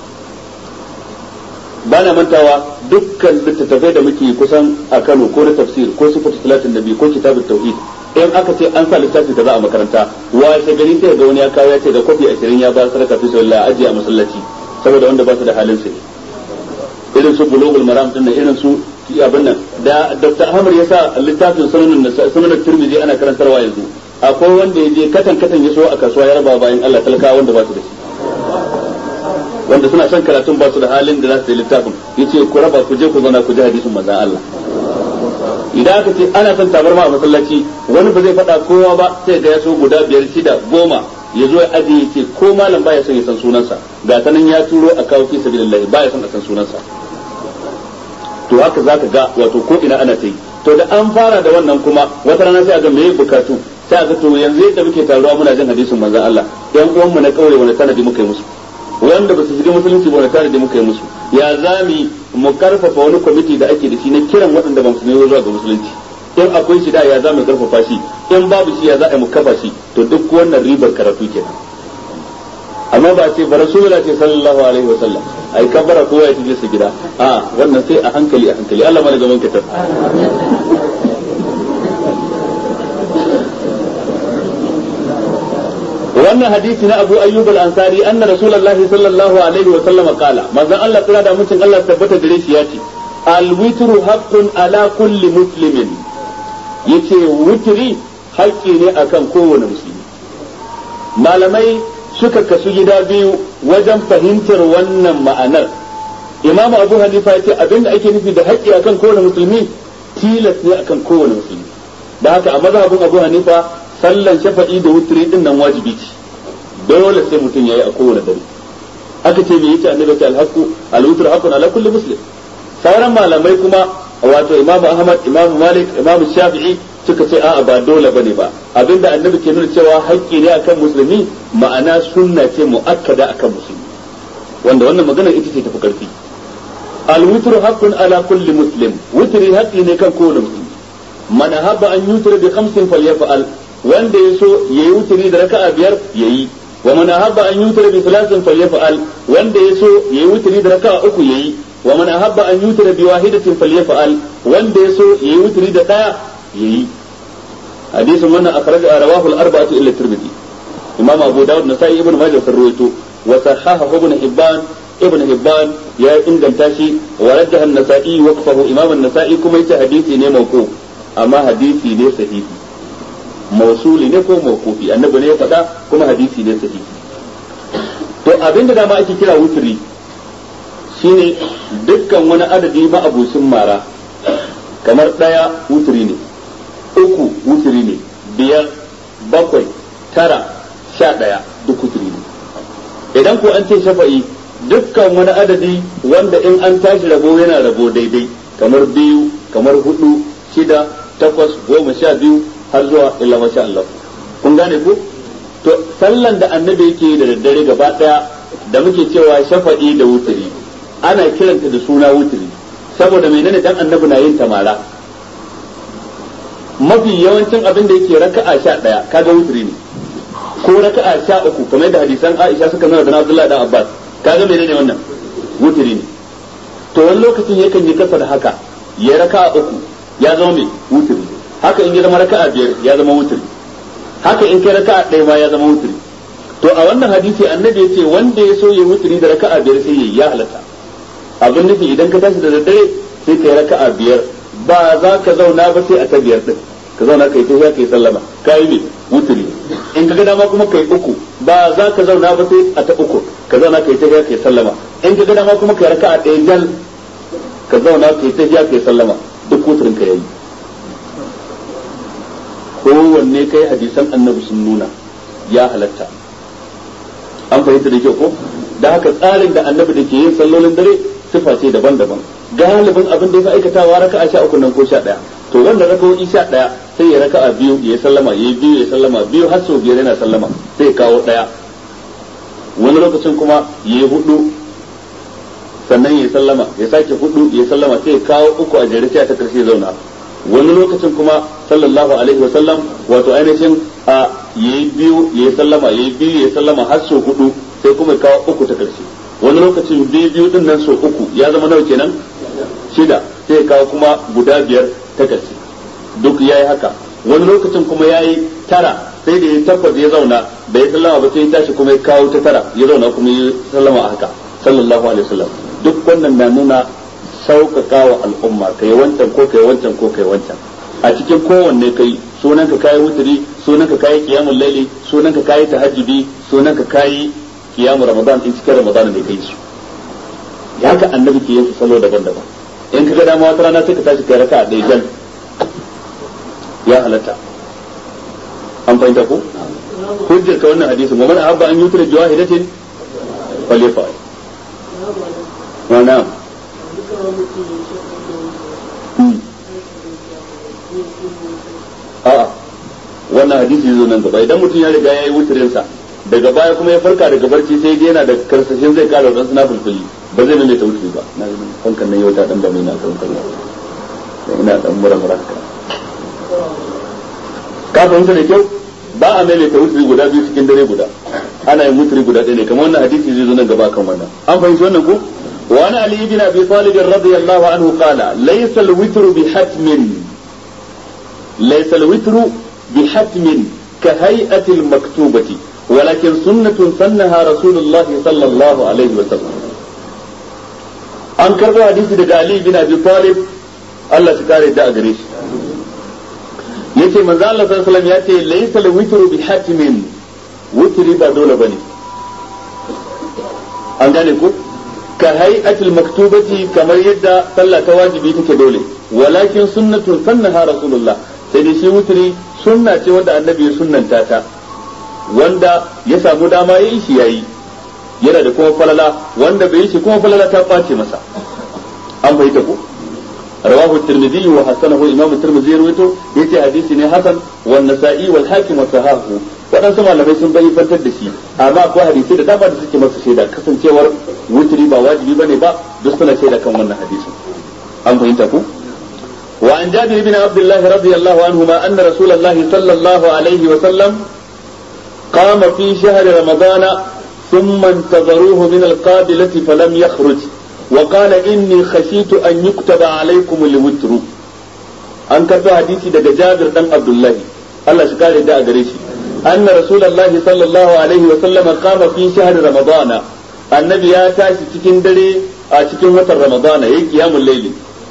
ba na mantawa dukkan littattafai da muke kusan a Kano ko na tafsir ko sifatu salatin nabi ko kitabut tauhid in aka ce an sa littafi kaza a makaranta wa gari sai ga wani ya kawo ya ce da kofi 20 ya ba sadaka fi sabilillah ajiye a masallaci saboda wanda ba su da halin sai irin su bulugul maram din irin su abin nan da Dr. Ahmad ya sa littafin sunanin sunanin Tirmidhi ana karantarwa yanzu akwai wanda ya je katan katan ya so a kasuwa ya raba bayan Allah talakawa wanda ba su da shi wanda suna son karatun ba su da halin da za su yi littafin yace ku raba ku je ku zauna ku ji hadisin manzon Allah idan aka ce ana son tabarma a masallaci wani ba zai faɗa kowa ba sai ga ya so guda biyar shida goma ya zo ya ajiye ya ce ko malam baya son ya san sunansa ga ta nan ya turo a kawo fi sabilillah baya son a san sunansa to haka zaka ga wato ko ina ana ta yi to da an fara da wannan kuma wata rana sai a ga me bukatu sai a ga to yanzu yadda muke taruwa muna jin hadisin manzon Allah yan uwanmu na kauye wani tanadi muka yi musu wanda ba su shiga musulunci ba wani tanadi muka yi musu ya zami mu karfafa wani kwamiti da ake da shi na kiran waɗanda ba musulmi zuwa ga musulunci in akwai shi da ya za mu karfafa shi in babu shi ya za a mu kafa shi to duk wannan ribar karatu kenan amma ba ce ba rasulullah ce sallallahu alaihi wa sallam ai kabbara kowa ya tafi su gida a wannan sai a hankali a hankali Allah mana gaban kitab wannan hadisi na Abu Ayyub al-Ansari anna Rasulullahi sallallahu alaihi wa sallam qala manzon Allah tsira da mutum Allah tabbata gare shi yace al-witru haqqun ala kulli muslimin yace witri haƙƙi ne akan kowane musulmi malamai suka kasu gida biyu wajen fahimtar wannan ma'anar Imam Abu Hanifa yace abinda ake nufi da haƙƙi akan kowane musulmi tilas ne akan kowane musulmi da haka a mazhabin Abu Hanifa sallan shafa'i da wutri din nan wajibi ce dole sai mutum yayi a kowane dare aka ce me yace annabi ta alhaqu alwitr haqqun ala kulli muslim sauran malamai kuma wato imam ahmad imam malik imam shafi'i suka ce a'a ba dole bane ba abinda annabi ke nuna cewa haƙƙi ne akan musulmi ma'ana sunna ce muakkada akan musulmi wanda wannan magana ita ce tafi karfi alwitr haqqun ala kulli muslim witri haƙƙi ne kan kowane musulmi man habba an yutra bi khamsin falyaf'al wanda ya so ya yi wuturi da raka'a biyar ya yi wa man ahabba an yutra bi salatin falyaf'al wanda ya so ya yi wuturi da raka'a uku ya yi wa man ahabba an yutra bi wahidatin falyaf'al wanda ya so ya yi wuturi da daya ya yi hadisin wannan akhraj rawahu al-arba'atu illa tirmidhi imam abu daud nasai ibn majah sun rawaito wa sahahahu ibn hibban ibn hibban ya inganta shi wa rajjaha an-nasa'i waqfahu imam an-nasa'i kuma yace hadisi ne mawquf amma hadisi ne sahihi mausuli ne ko mawkufi annabi ne ya faɗa kuma hadisi ne sahihi to abinda dama ake kira wuturi shine dukkan wani adadi ma abucin mara kamar ɗaya wuturi ne uku wuturi ne biyar bakwai tara sha ɗaya duk wuturi ne idan ko an ce shafa'i dukkan wani adadi wanda in an tashi rabo yana rabo daidai kamar biyu kamar hudu shida takwas goma sha biyu har zuwa illa masha Allah kun gane ku to sallan da annabi yake da daddare gaba daya da muke cewa shafa'i da wuturi ana kiranta da suna wuturi saboda menene dan annabi na yin tamara mafi yawancin abin da yake raka'a sha daya kaga wuturi ne ko raka'a sha uku kamar da hadisan Aisha suka nuna da Abdullahi dan Abbas kaga menene wannan wuturi ne to wani lokacin yakan yi kasa da haka ya raka'a uku ya zama mai wuturi haka in ya zama raka'a biyar ya zama wuturi haka in kai raka'a ɗaya ma ya zama wuturi to a wannan hadisi annabi ya ce wanda ya so ya wuturi da raka'a biyar sai ya ya halatta abin nufi idan ka tashi da daddare sai ka yi raka'a biyar ba za ka zauna ba sai a ta biyar din ka zauna kai ta kai sallama ka yi me wuturi in ka ga dama kuma kai uku ba za ka zauna ba sai a ta uku ka zauna kai ta kai sallama in ka ga dama kuma kai raka'a ɗaya jal ka zauna kai ta kai sallama duk wuturin ka yayi kowanne kai hadisan annabi sun nuna ya halatta an fahimta da kyau ko da haka tsarin da annabi da ke yin sallolin dare sifa ce daban-daban galibin abin da ya fi aikatawa raka'a sha uku nan ko sha ɗaya to wanda raka'o'i sha ɗaya sai ya raka'a biyu ya sallama ya yi biyu ya sallama biyu har sau biyar yana sallama sai ya kawo ɗaya wani lokacin kuma ya yi hudu sannan ya sallama ya sake hudu ya sallama sai ya kawo uku a jere sai ta karshe zauna wani lokacin kuma sallallahu alaihi wa sallam wato ainihin a yayi biyu yayi sallama yayi biyu yayi sallama har so hudu sai kuma ya kawo uku ta karshe wani lokacin biyu biyu din nan so uku ya zama nawa kenan shida sai ya kawo kuma guda biyar ta karshe duk yayi haka wani lokacin kuma yayi tara sai da ya takwas ya zauna da ya sallama ba sai ya tashi kuma ya kawo ta tara ya zauna kuma ya sallama a haka sallallahu alaihi wasallam duk wannan na nuna sauƙaƙa wa al'umma kai wancan ko kai wancan ko kai wancan a cikin kowanne kai sunan ka kayi wuturi sunan ka kayi qiyamul layli sunan ka kayi tahajjudi sunan ka kayi qiyamul ramadan in cikin ramadan ne kai su ya haka annabi ke yin salo daban-daban in ka ga dama wata rana sai ka tashi kai raka'a ɗaya jan ya halatta an fahimta ko hujjar ka wannan hadisin wa man ahabba an yutra jawahidatin falyafa wa na'am a'a wannan hadisi zo nan gaba idan mutum ya riga ya yi wutirin sa daga baya kuma ya farka daga barci sai dai yana da karsashin zai kara wadansu na fulfuli ba zai mai ta wutiri ba na fankan nan yau ta dan da mai na kan kallon ina dan mura mura haka ka fahimta da kyau ba a maimaita wutri guda biyu cikin dare guda ana yin wutri guda ɗaya ne kamar wannan hadisi zai zo nan gaba kan wannan an fahimci wannan ko wa ana ali ibn abi talib radiyallahu anhu qala laysa al-witru bi hatmin laysa al-witru bi hatmin ka hay'ati al-maktubati ولكن سنة سنها رسول الله صلى الله عليه وسلم an karbo hadisi daga Ali bin Abi Talib Allah shi kare da a gare shi yace manzo Allah sallallahu alaihi wasallam yace laysa al-witru bi hatmin witri ba dole bane an gane ko ka hay'atul maktubati kamar yadda sallah ta wajibi take dole walakin sunnatun sannaha rasulullah sai dai shi witri sunna ce wanda annabi ya sunnanta ta wanda ya samu dama ya yi shi yayi yana da kuma falala wanda bai yi shi kuma falala ta ɓace masa an bai ku رواه الترمذي وحسنه امام الترمذي رويته yace hadisi ne hasan wa nasa'i wal hakim wa sahahu wadansu malamai sun bayi fantar da shi amma akwai hadisi da dama da suke masa shaida kasancewar wutri ba wajibi bane ba duk suna shaida kan wannan hadisi an fahimta ku wa an jabir ibn abdullah radiyallahu anhuma anna rasulullahi sallallahu alaihi wa sallam qama fi shahr ramadana ثم انتظروه من القابلة فلم يخرج وقال إني خشيت أن يكتب عليكم الوتر an karɓi hadisi daga Jabir dan Abdullahi Allah shi kare da a gare shi anna rasulullahi sallallahu alaihi wa sallama qama fi shahr ramadana annabi ya tashi cikin dare a cikin watan ramadana yayi qiyamul layli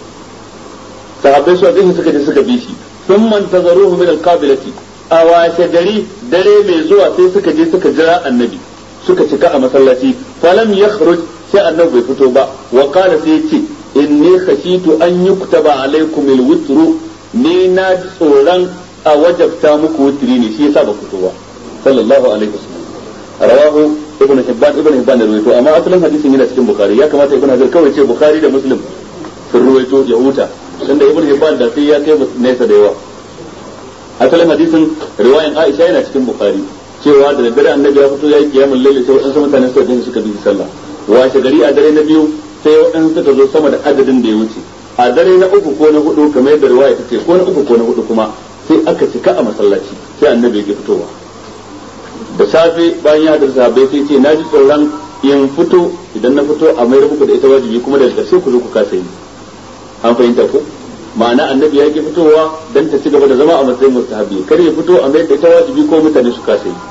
sahabbai su gani suka je suka bi shi thumma tazaruhu min alqabilati a washe gari dare mai zuwa sai suka je suka jira annabi suka cika a masallaci falam yakhruj sai annabi bai fito ba wa qala sai yace inni khashitu an yuktaba alaikum alwitru ni na ji tsoron a wajabta muku wutri ne shi yasa ba fito ba sallallahu alaihi wasallam rawahu ibn hibban ibn hibban da ruwaito amma asalin hadisin yana cikin bukhari ya kamata ibn hajar kawai ce bukhari da muslim sun ruwaito ya huta tunda ibn hibban da sai ya kai nesa da yawa asalin hadisin riwayan aisha yana cikin bukhari cewa da daddare annabi ya fito ya yi kiyamul laili sai waɗansu mutane suka je suka bi sallah washe gari a dare na biyu sai waɗansu suka zo sama da adadin da ya wuce a dare na uku ko na hudu kamar yadda riwaya ta ce ko na uku ko na hudu kuma sai aka cika a masallaci sai annabi ya fitowa da safe bayan ya hadar sahabbai sai ce na ji tsoron in fito idan na fito a mayar muku da ita wajibi kuma daga ƙarshe ku zo ku kasa yi an fahimta ko ma'ana annabi ya ki fitowa dan ta ci gaba da zama a matsayin mustahabi kar ya fito a mayar da ita wajibi ko mutane su kasa yi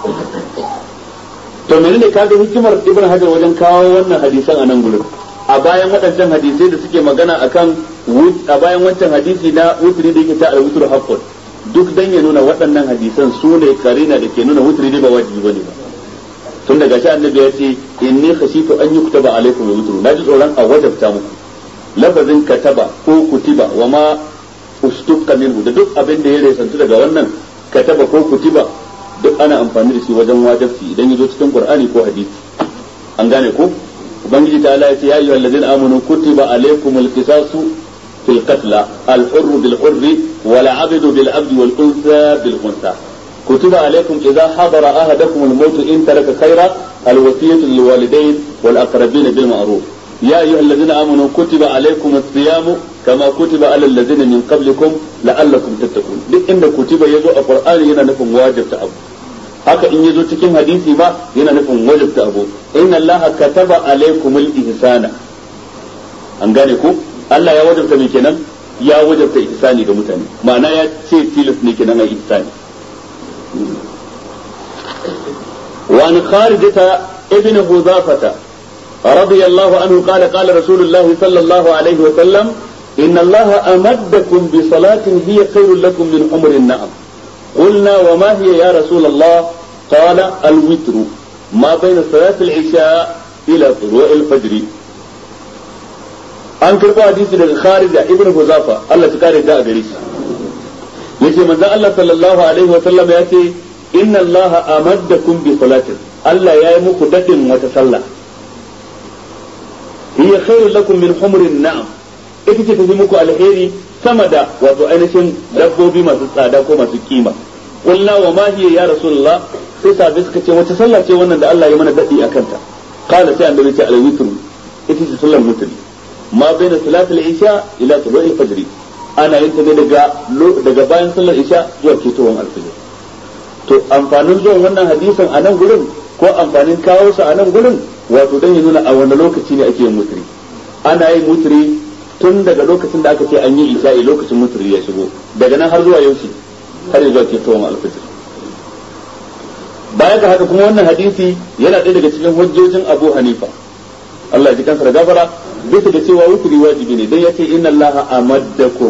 to menene kaga hikimar ibn hajar wajen kawo wannan hadisan a nan gurin a bayan waɗancan hadisai da suke magana akan a bayan wancan hadisi na wutri da yake ta al-wutr haqqun duk dan ya nuna waɗannan hadisan su ne karina da ke nuna wutri ba wajibi bane ba tun daga shi annabi ya ce inni khashitu an yuktaba alaikum al-wutr naji tsoron a wajabta muku lafazin kataba ko kutiba wa ma ustukka minhu da duk abin da ya resantu daga wannan kataba ko kutiba duk ana amfani da shi wajen wajabci idan ya zo cikin qur'ani ko hadisi an gane ko ubangiji ta Allah ya ce ya ayyuhal ladzina amanu kutiba alaykumul qisasu fil qatl al hurr bil hurr wal 'abdu bil 'abdi wal unsa bil unsa kutiba alaykum idha hadara ahadakum al maut in taraka khayra al wasiyatu lil walidayn wal aqrabin bil ma'ruf يا أيها الذين آمنوا كتب عليكم الصيام كما كتب على الذين من قبلكم لعلكم تتقون duk inda kutiba yazo a Qur'ani yana nufin wajibta abu haka in yazo cikin hadisi ba yana nufin wajibta abu inna Allah kataba alaikumul ihsana an gane ko Allah ya wajibta me kenan ya wajibta ihsani ga mutane ma'ana ya ce tilas ne kenan ai ihsani wa an kharijata ibn huzafata رضي الله عنه قال قال رسول الله صلى الله عليه وسلم inna allaha amaddakum bi salatin hiya khairul lakum min umrin na'am قلنا وما هي يا رسول الله قال الوتر ما بين صلاة العشاء إلى طلوع الفجر an karɓo hadisi daga kharija ibn huzafa Allah ta kare da a gare shi yace manzon Allah sallallahu alaihi wa sallam ya ce inna Allah amaddakum bi salatin Allah ya yi muku dadin wata sallah hiya khairul lakum min humrin na'am ita ce tafi muku alheri sama da wato ainihin dabbobi masu tsada ko masu kima qulna wa ma hiya ya rasulullah sai sahabbai suka ce wace sallah ce wannan da Allah ya mana dadi akan ta qala sai annabi ce al-witr ita ce sallar mutri ma baina salat al-isha ila tulu'i al-fajr ana yin ta ne daga daga bayan sallar isha zuwa ketowar al-fajr to amfanin zuwan wannan hadisin a nan gurin ko amfanin kawo sa a nan gurin wato dan ya nuna a wani lokaci ne ake yin mutri ana yin mutri tun daga lokacin da aka ce an yi isha'i lokacin mutri ya shigo daga nan har zuwa yaushe har zuwa ketowar al-fajr baya ga haka kuma wannan hadisi yana ɗaya daga cikin hujjojin Abu Hanifa Allah ya ji kansa da gafara bisa da cewa wuturi wajibi ne dan yace inna Allaha amaddakum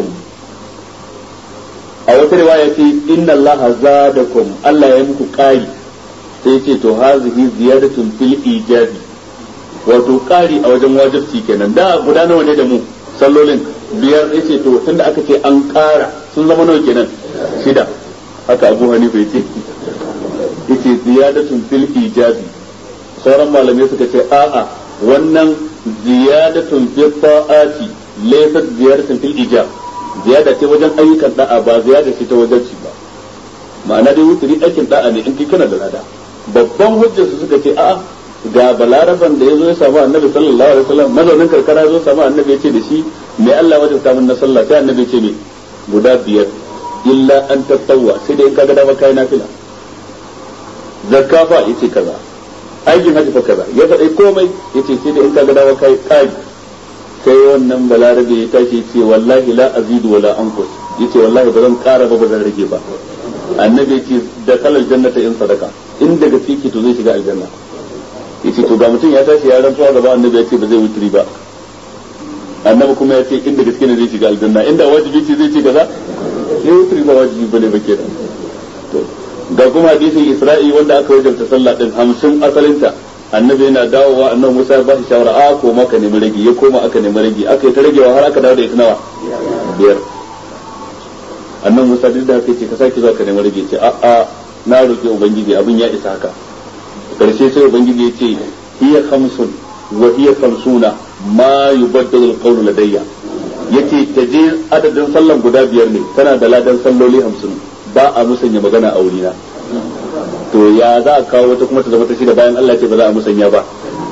a wata riwaya ce inna Allaha zadakum Allah ya muku ƙari sai yace to hazihi ziyadatun fil ijabi wato ƙari a wajen wajibci kenan da guda nawa ne da mu sallolin biyar yace to tunda aka ce an ƙara sun zama nawa kenan shida haka Abu Hanifa yace yace ziyadatun fil ijabi sauran malamai suka ce a'a wannan ziyadatun fi ta'ati laysa ziyadatun fil ijab ziyada ce wajen ayyukan da'a ba ziyada ce ta wajen ci ba ma'ana dai wuturi aikin da'a ne in kai kana da lada babban hujjar su suka ce a'a ga balaraban da ya zo ya samu annabi sallallahu alaihi wasallam mazaunin karkara ya zo samu annabi ya ce da shi me Allah wajen samun na sallah sai annabi ya ce me guda biyar illa an tattawwa sai dai in kaga dama kai nafila zakka fa yace kaza aikin haji fa kaza ya faɗi komai yace sai da in ka ga dawa kai kai sai wannan balarabe ya tashi ce wallahi la azidu wala anqus yace wallahi ba zan ƙara ba ba zan rage ba annabi yace da kalal jannata in sadaka in daga fiki to zai shiga aljanna yace to ga mutum ya tashi ya rantsuwa gaba annabi yace ba zai wuturi ba annabi kuma ya ce inda gaske ne zai shiga aljanna inda wajibi ce zai ce kaza sai wuturi ba wajibi bane ba kenan to ga kuma hadisin Isra'i wanda aka wajabta sallah din hamsin asalinta annabi yana dawowa annabi Musa ya ba shi shawara a ko maka nemi rage ya koma aka nemi rage aka yi ta ragewa har aka dawo da ita nawa biyar annabi Musa duk da haka ce ka sake zuwa ka nemi rage ce a a na roki ubangiji abin ya isa haka karshe sai ubangiji ya ce hiya khamsun wa hiya khamsuna ma yubaddalu alqawlu ladayya yace ta je adadin sallan guda biyar ne tana da ladan salloli hamsin ba a musanya magana a wurina to ya za a kawo wata kuma ta zama ta shida bayan Allah ce ba za a musanya ba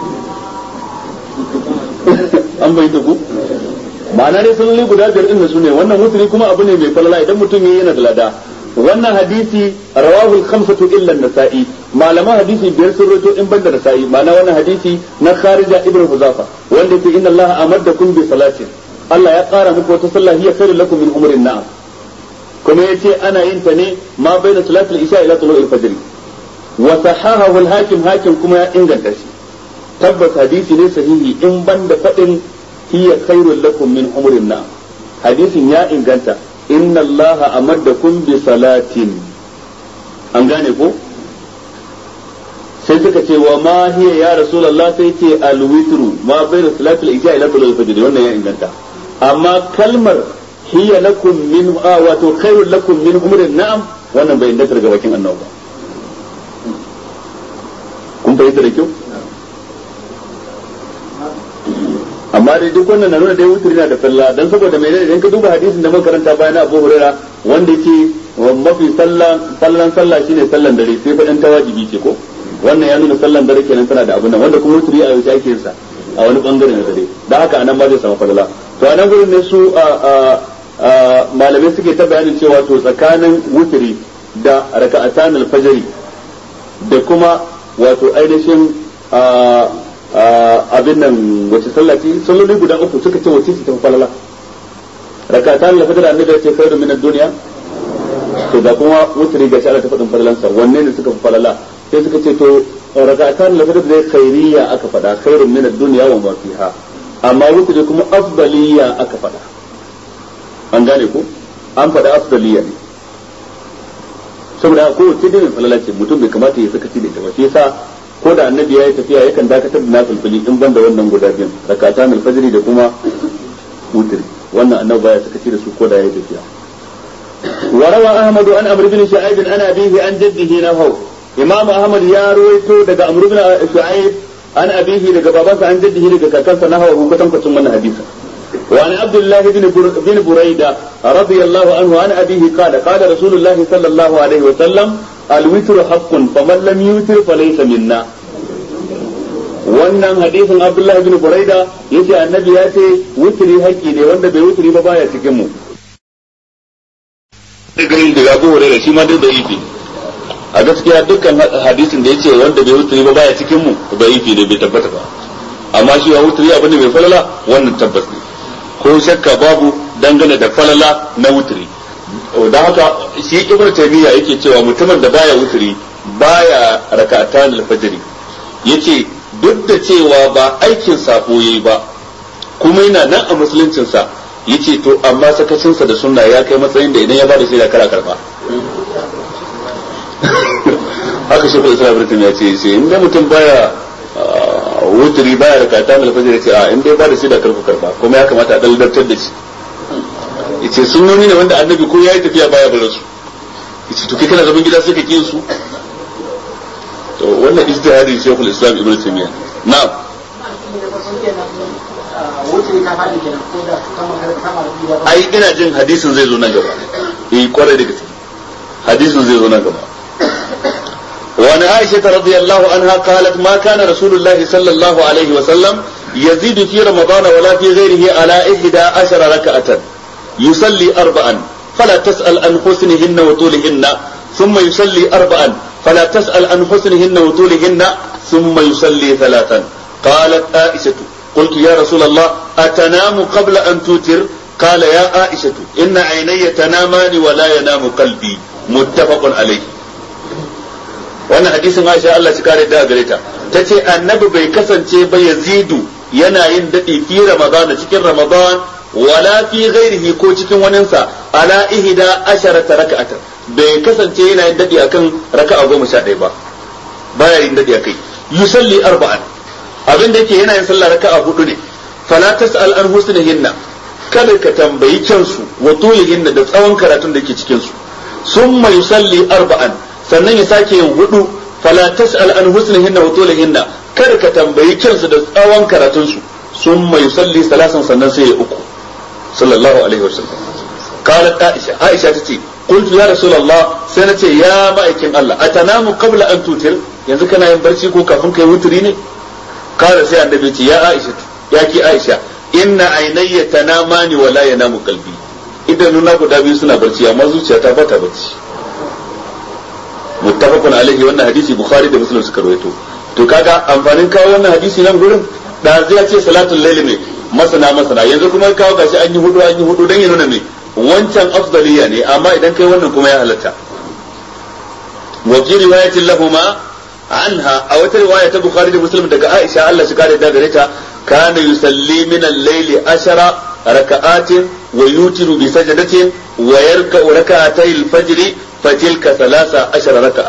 an bai ta ku ma'ana ne sun guda biyar din su ne wannan mutune kuma abu ne mai falala idan mutum yayi yana da lada wannan hadisi rawahul khamsatu illa an-nasa'i malaman hadisi biyar sun rawaito in banda nasa'i ma'ana wannan hadisi na kharija ibn huzafa wanda yake inna Allah amaddakum bi salatin Allah ya kara muku wata sallah hiya khairul lakum min umrin na'am kuma yace ana yin ta ne ma baina salatul isha ila tulu'il fajr wa sahahahu al-hakim hakim kuma ya inganta shi tabbas hadisi ne sahihi in banda fadin hiya khairul lakum min umrin na'am hadisin ya inganta inna allaha amaddakum bi salatin an gane ko sai suka ce wa ma hiya ya rasulullah sai ce al-witru ma baina salatul isha ila tulu'il fajr wannan ya inganta amma kalmar hiya lakum min wato khairul lakum min umrin na'am wannan bai inganta daga bakin annabi ba kun fahimta da kyau amma dai duk wannan na nuna dai wuturi na da falla dan saboda mai idan ka duba hadisin da muka karanta bayan Abu Huraira wanda yake mafi sallan sallan sallah shine sallan dare sai faɗin ta wajibi ce ko wannan ya nuna sallan dare kenan tana da abun nan wanda kuma wuturi a yau ake yin sa a wani bangare na dare dan haka anan ma zai samu falala to anan gurin ne su malamai suke ta bayanin cewa to tsakanin wuturi da raka'atan al-fajr da kuma wato ainihin abin nan wace sallah ce salloli guda uku suka ce wace ce ta falala rakatan la fajr annabi ya ce khairu min ad-dunya to da kuma wutri ga Allah ta fadin falalan sa wanne ne suka falala sai suka ce to rakatan la fajr dai khairiyya aka fada khairu min ad-dunya wa ma fiha amma wutri kuma afdaliyya aka fada an gane ko an faɗa afdaliya ne saboda ko ce dai falala ce mutum bai kamata ya sakaci da ita ba shi yasa ko da annabi ya yi tafiya yakan dakatar da nafilfili in banda wannan guda biyan rakata mai fajiri da kuma wutri wannan annabi baya sakaci da su ko da ya yi tafiya وروى أحمد عن عمرو بن شعيب عن أبيه عن جده نحو إمام أحمد يا رويتو دقى عمرو بن شعيب عن أبيه دقى بابا عن جده دقى كاكاسا نحو كتم كتم من حديثا وعن عبد الله بن بن بريدة رضي الله عنه عن أبيه قال قال رسول الله صلى الله عليه وسلم الوتر حق فمن لم يوتر فليس منا wannan hadisin Abdullahi bin Buraida yace annabi ya ce wutri haƙƙi ne wanda bai wutri ba baya cikin mu ganin da Abu Hurairah shi ma dai da ifi a gaskiya dukkan hadisin da yace wanda bai wutri ba baya cikin mu da ifi ne bai tabbata ba amma shi ya wutri abin da bai falala wannan tabbas ne ko shakka babu dangane da falala na wutri da haka shi ibnu taymiya yake cewa mutumin da baya wutri baya raka'atan al-fajr yace duk da cewa ba aikin sako yayi ba kuma yana nan a musuluncin sa yace to amma sakacinsa da sunna ya kai matsayin da idan ya bada shi da kara karba haka shi kuma islam ya ce sai inda mutum baya wuturi baya da kata mai fajr ce a in dai bada shi da karfa karba kuma ya kamata a daliltar da shi yace sunnoni ne wanda annabi ko yayi tafiya baya barin su yace to kai kana zaman gida sai ka kiyin su to wannan ijtihadi shaykhul islam ibnu taymiyyah na'am ai ina jin hadisin zai zo nan gaba eh kwarai da gaske hadisin zai zo nan gaba وعن عائشة رضي الله عنها قالت ما كان رسول الله صلى الله عليه وسلم يزيد في رمضان ولا في غيره على إحدى عشر ركعة يصلي أربعا فلا تسأل عن حسنهن وطولهن ثم يصلي أربعا فلا تسأل عن حسنهن وطولهن ثم يصلي ثلاثا قالت عائشة قلت يا رسول الله أتنام قبل أن توتر قال يا عائشة إن عيني تنامان ولا ينام قلبي متفق عليه wannan hadisin Aisha Allah shi kare da gare ta tace annabi bai kasance ba yazidu yana yin dadi fi ramadan cikin ramadan wala fi ghairihi ko cikin waninsa ala ihda asharata raka'atan bai kasance yana yin dadi akan raka'a goma sha ɗaya ba baya yin dadi akai yusalli arba'an abin da yake yana yin sallah raka'a hudu ne fala tas'al an husnihinna kada ka tambayi kyansu wa tulihinna da tsawon karatun da ke cikin su summa yusalli arba'an sannan ya sake yin hudu fala tas'al an husnihinna wa tulihinna kada ka tambayi kyansu da tsawon karatun su summa yusalli salasan sannan sai ya uku sallallahu alaihi wasallam qalat aisha aisha tace qultu ya rasulullah sai nace ya ma'aikin Allah atanamu qabla an tutir yanzu kana yin barci ko kafin kai wuturi ne kala sai annabi ce ya aisha ya ki aisha inna ainayya tanamani wala yanamu qalbi idanuna guda biyu suna barci amma zuciyata ba ta barci muttafaqun alaihi wannan hadisi bukhari da muslim suka rawaito to kaga amfanin kawo wannan hadisi nan gurin da zai ce salatul layl ne masana masana yanzu kuma kawo gashi an yi hudu an yi hudu dan ya nuna me wancan afdaliya ne amma idan kai wannan kuma ya halatta wa fi riwayatin lahuma anha a wata riwaya ta bukhari da muslim daga aisha Allah shi kare da gare ta kana yusalli min al-layli ashara raka'atin wa yutiru bi sajdatin wa yarka'u raka'atay al-fajr fatilka thalatha ashara raka'a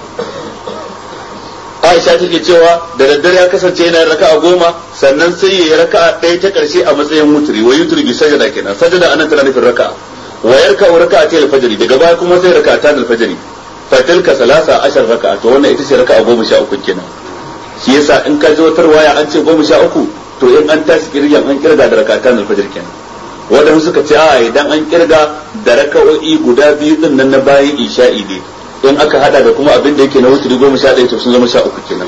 Aisha take cewa da daddare ya kasance yana raka'a goma sannan sai ya yi raka'a ɗaya ta ƙarshe a matsayin wuturi wa yuturi bi sajda kenan sajda anan tana nufin raka'a wa yarka'u raka'atay al-fajr daga baya kuma sai raka'atan al-fajr fatilka salasa ashar raka'a to wannan ita ce raka'a goma sha uku kenan shi yasa in ka ji wata waya an ce goma sha uku to in an tashi kirgan an kirga da raka'atan alfajir kenan wadanda suka ce a idan an kirga da raka'o'i guda biyu din nan na bayan isha'i ne in aka hada da kuma abin da yake na wuturi goma sha ɗaya to sun zama sha uku kenan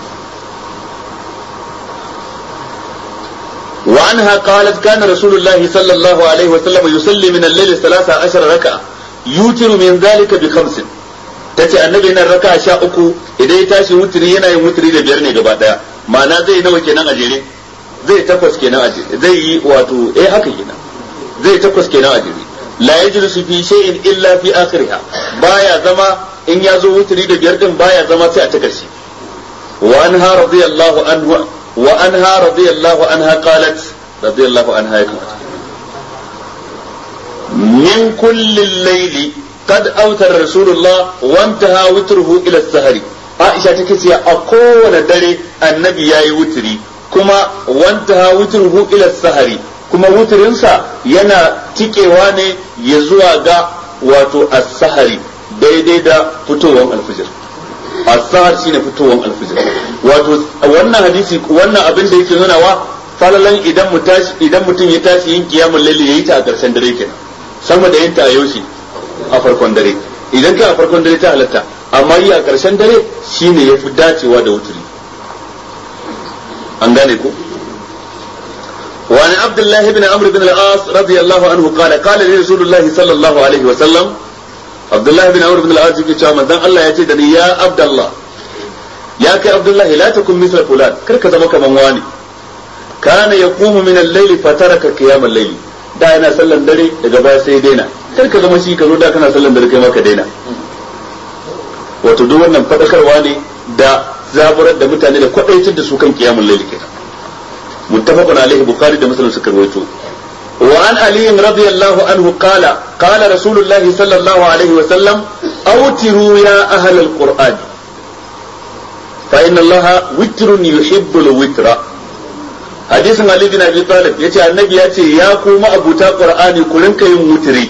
وعنها قالت كان رسول الله صلى الله عليه وسلم يصلي من الليل ثلاثة عشر ركعة يوتر من ذلك بخمس ta ce annabi yana raka sha uku idan ya tashi wuturi yana yin wuturi da biyar ne gaba daya ma'ana zai nawa kenan a jere zai takwas kenan a jere zai yi wato eh haka kenan zai takwas kenan a jere la yajlisu fi shay'in illa fi akhiriha baya zama in ya zo wuturi da biyar din baya zama sai a ta karshe wa anha radiyallahu anhu wa anha radiyallahu anha qalat radiyallahu anha ya kamata min kullin layli qad awtara rasulullah wa intaha witruhu ila sahari Aisha take ce a kowane dare annabi yayi wuturi kuma wanta wutruhu ila sahari kuma wuturinsa yana tikewa ne ya zuwa ga wato as-sahari daidai da fitowar alfijir as-sahar shine fitowar alfijir wato wannan hadisi wannan abin da yake nuna wa falalan idan mu tashi idan mutum ya tashi yin kiyamul layli yayi ta a karshen dare kenan sama da yin ta a yaushe a farkon dare idan ka a farkon dare ta halatta amma yi a karshen dare shine yafi dacewa da wuturi an gane ko وعن عبد الله بن عمرو بن العاص رضي الله عنه قال قال لي رسول الله صلى الله عليه وسلم عبد الله بن عمرو بن العاص يقول cewa manzon Allah ya ce da ni ya Abdullah ya kai Abdullah la takun misla fulan kar ka zama kaman wani kana yaqumu min al-layl fa taraka qiyam al-layl da yana sallan dare daga baya sai daina kar ka zama shi ka zo da kana sallan dare kai ma ka daina wato duk wannan fadakarwa ne da zaburar da mutane da kwadaitar da su kan qiyamul layl kenan متفق عليه بخاري ده مثلا سكر ويتو وعن علي رضي الله عنه قال قال رسول الله صلى الله عليه وسلم أوتروا يا أهل القرآن فإن الله وتر يحب الوتر حديث علي بن أبي طالب يتي النبي يتي يا كوما أبو تا قرآن كلن كيم وتري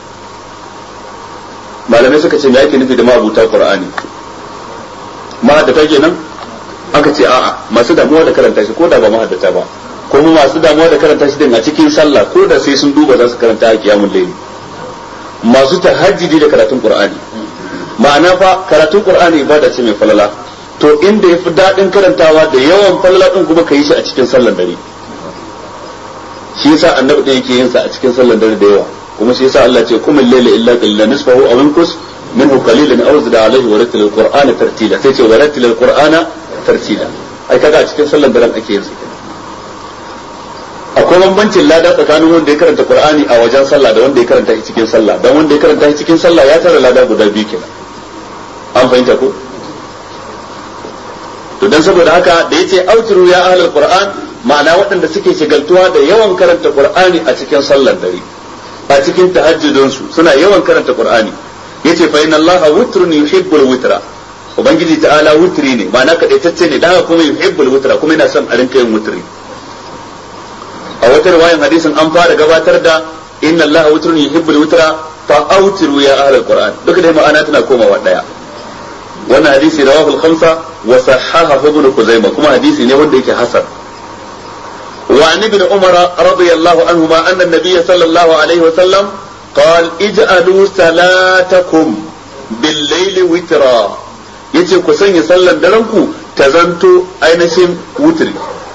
malamai suka ce me ake nufi da ma'abuta qur'ani ma da take nan aka ce a'a masu damuwa da karanta shi ko da ba mahaddata ba kuma masu damuwa da karanta shi din a cikin sallah ko da sai sun duba za su karanta a kiyamul layli masu tahajjudi da karatun qur'ani ma'ana fa karatun qur'ani ibada ce mai falala to inda yafi dadin karantawa da yawan falala din kuma kai shi a cikin sallar dare shi yasa annabi din yake yin sa a cikin sallar dare da yawa kuma shi yasa Allah ce kumul layla illa qalilan nisfahu aw inqus minhu qalilan aw zid alayhi wa rattil al-qur'ana tartila sai ce wa rattil al-qur'ana tartila ai kaga a cikin sallar daren ake yin su akwai bambancin lada tsakanin wanda ya karanta qur'ani a wajen sallah da wanda ya karanta shi cikin sallah dan wanda ya karanta shi cikin sallah ya tara lada guda biyu kenan an fahimta ko to dan saboda haka da yace autiru ya ahlul qur'an ma'ana waɗanda suke shigaltuwa da yawan karanta qur'ani a cikin sallar dare a cikin tahajjudun su suna yawan karanta qur'ani yace fa inna allaha witrun yuhibbul witra ubangiji ta'ala wutri ne ma'ana kadaitacce ne da kuma yuhibbul wutra kuma yana son a rinka yin wutri a wata riwayan hadisin an fara gabatar da inna allaha wutrun yuhibbul wutra fa autiru ya ahlul qur'an duka dai ma'ana tana komawa daya wannan hadisi rawahu al-khamsa wa sahahahu ibn khuzaimah kuma hadisi ne wanda yake hasan وعن ابن عمر رضي الله عنهما أن النبي صلى الله عليه وسلم قال اجعلوا صلاتكم بالليل وترا yace ku sanya sallan daren ku ta zanto ainihin wutri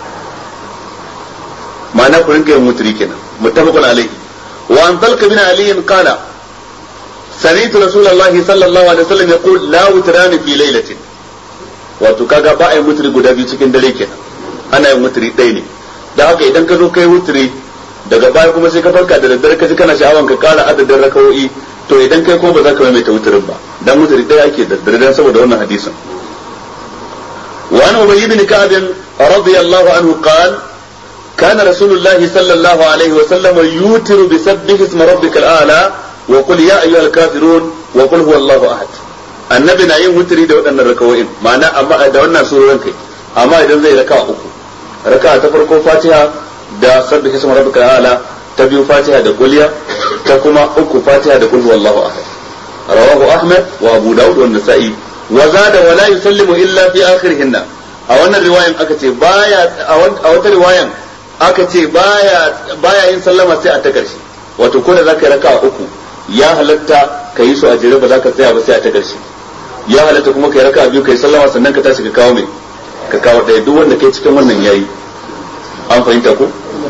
ma'ana ku rinka yin wutri kenan muttafaqun alayhi wa an talqa bin ali qala sami'tu rasulullahi sallallahu alaihi wasallam yaqul la wutrani fi laylatin wato kaga ba a yin wutri guda biyu cikin dare kenan ana yin wutri ɗaya ne da haka idan ka zo kai wutri daga baya kuma sai ka farka da daddare ka ji kana sha'awan ka kara adadin rakawoyi to idan kai kuma ba za ka maimaita wutrin ba dan wutri ɗaya ake da daddare dan saboda wannan hadisin wa an ubay ibn ka'b radiyallahu anhu qala كان رسول الله صلى الله عليه وسلم يوتر بسبح اسم ربك الأعلى وقل يا أيها الكافرون وقل هو الله أحد annabi na yin wuturi da waɗannan rakawoyin ma'ana amma da wannan surorin kai amma idan zai raka uku raka ta farko fatiha da sabbi isma rabbika ala ta biyu fatiha da kuliya ta kuma uku fatiha da kul huwallahu ahad rawahu ahmad wa abu daud wa nasa'i wa zada wa la yusallimu illa fi akhirihinna a wannan riwayan aka ce baya a wata riwayan aka ce baya baya yin sallama sai a ta karshe wato ko da zaka yi raka uku ya halatta ka yi su a jere ba za ka tsaya ba sai a ta karshe ya halatta kuma kai raka biyu kai sallama sannan ka tashi ka kawo mai ka kawo ɗaya duk wanda kai cikin wannan yayi an fahimta ko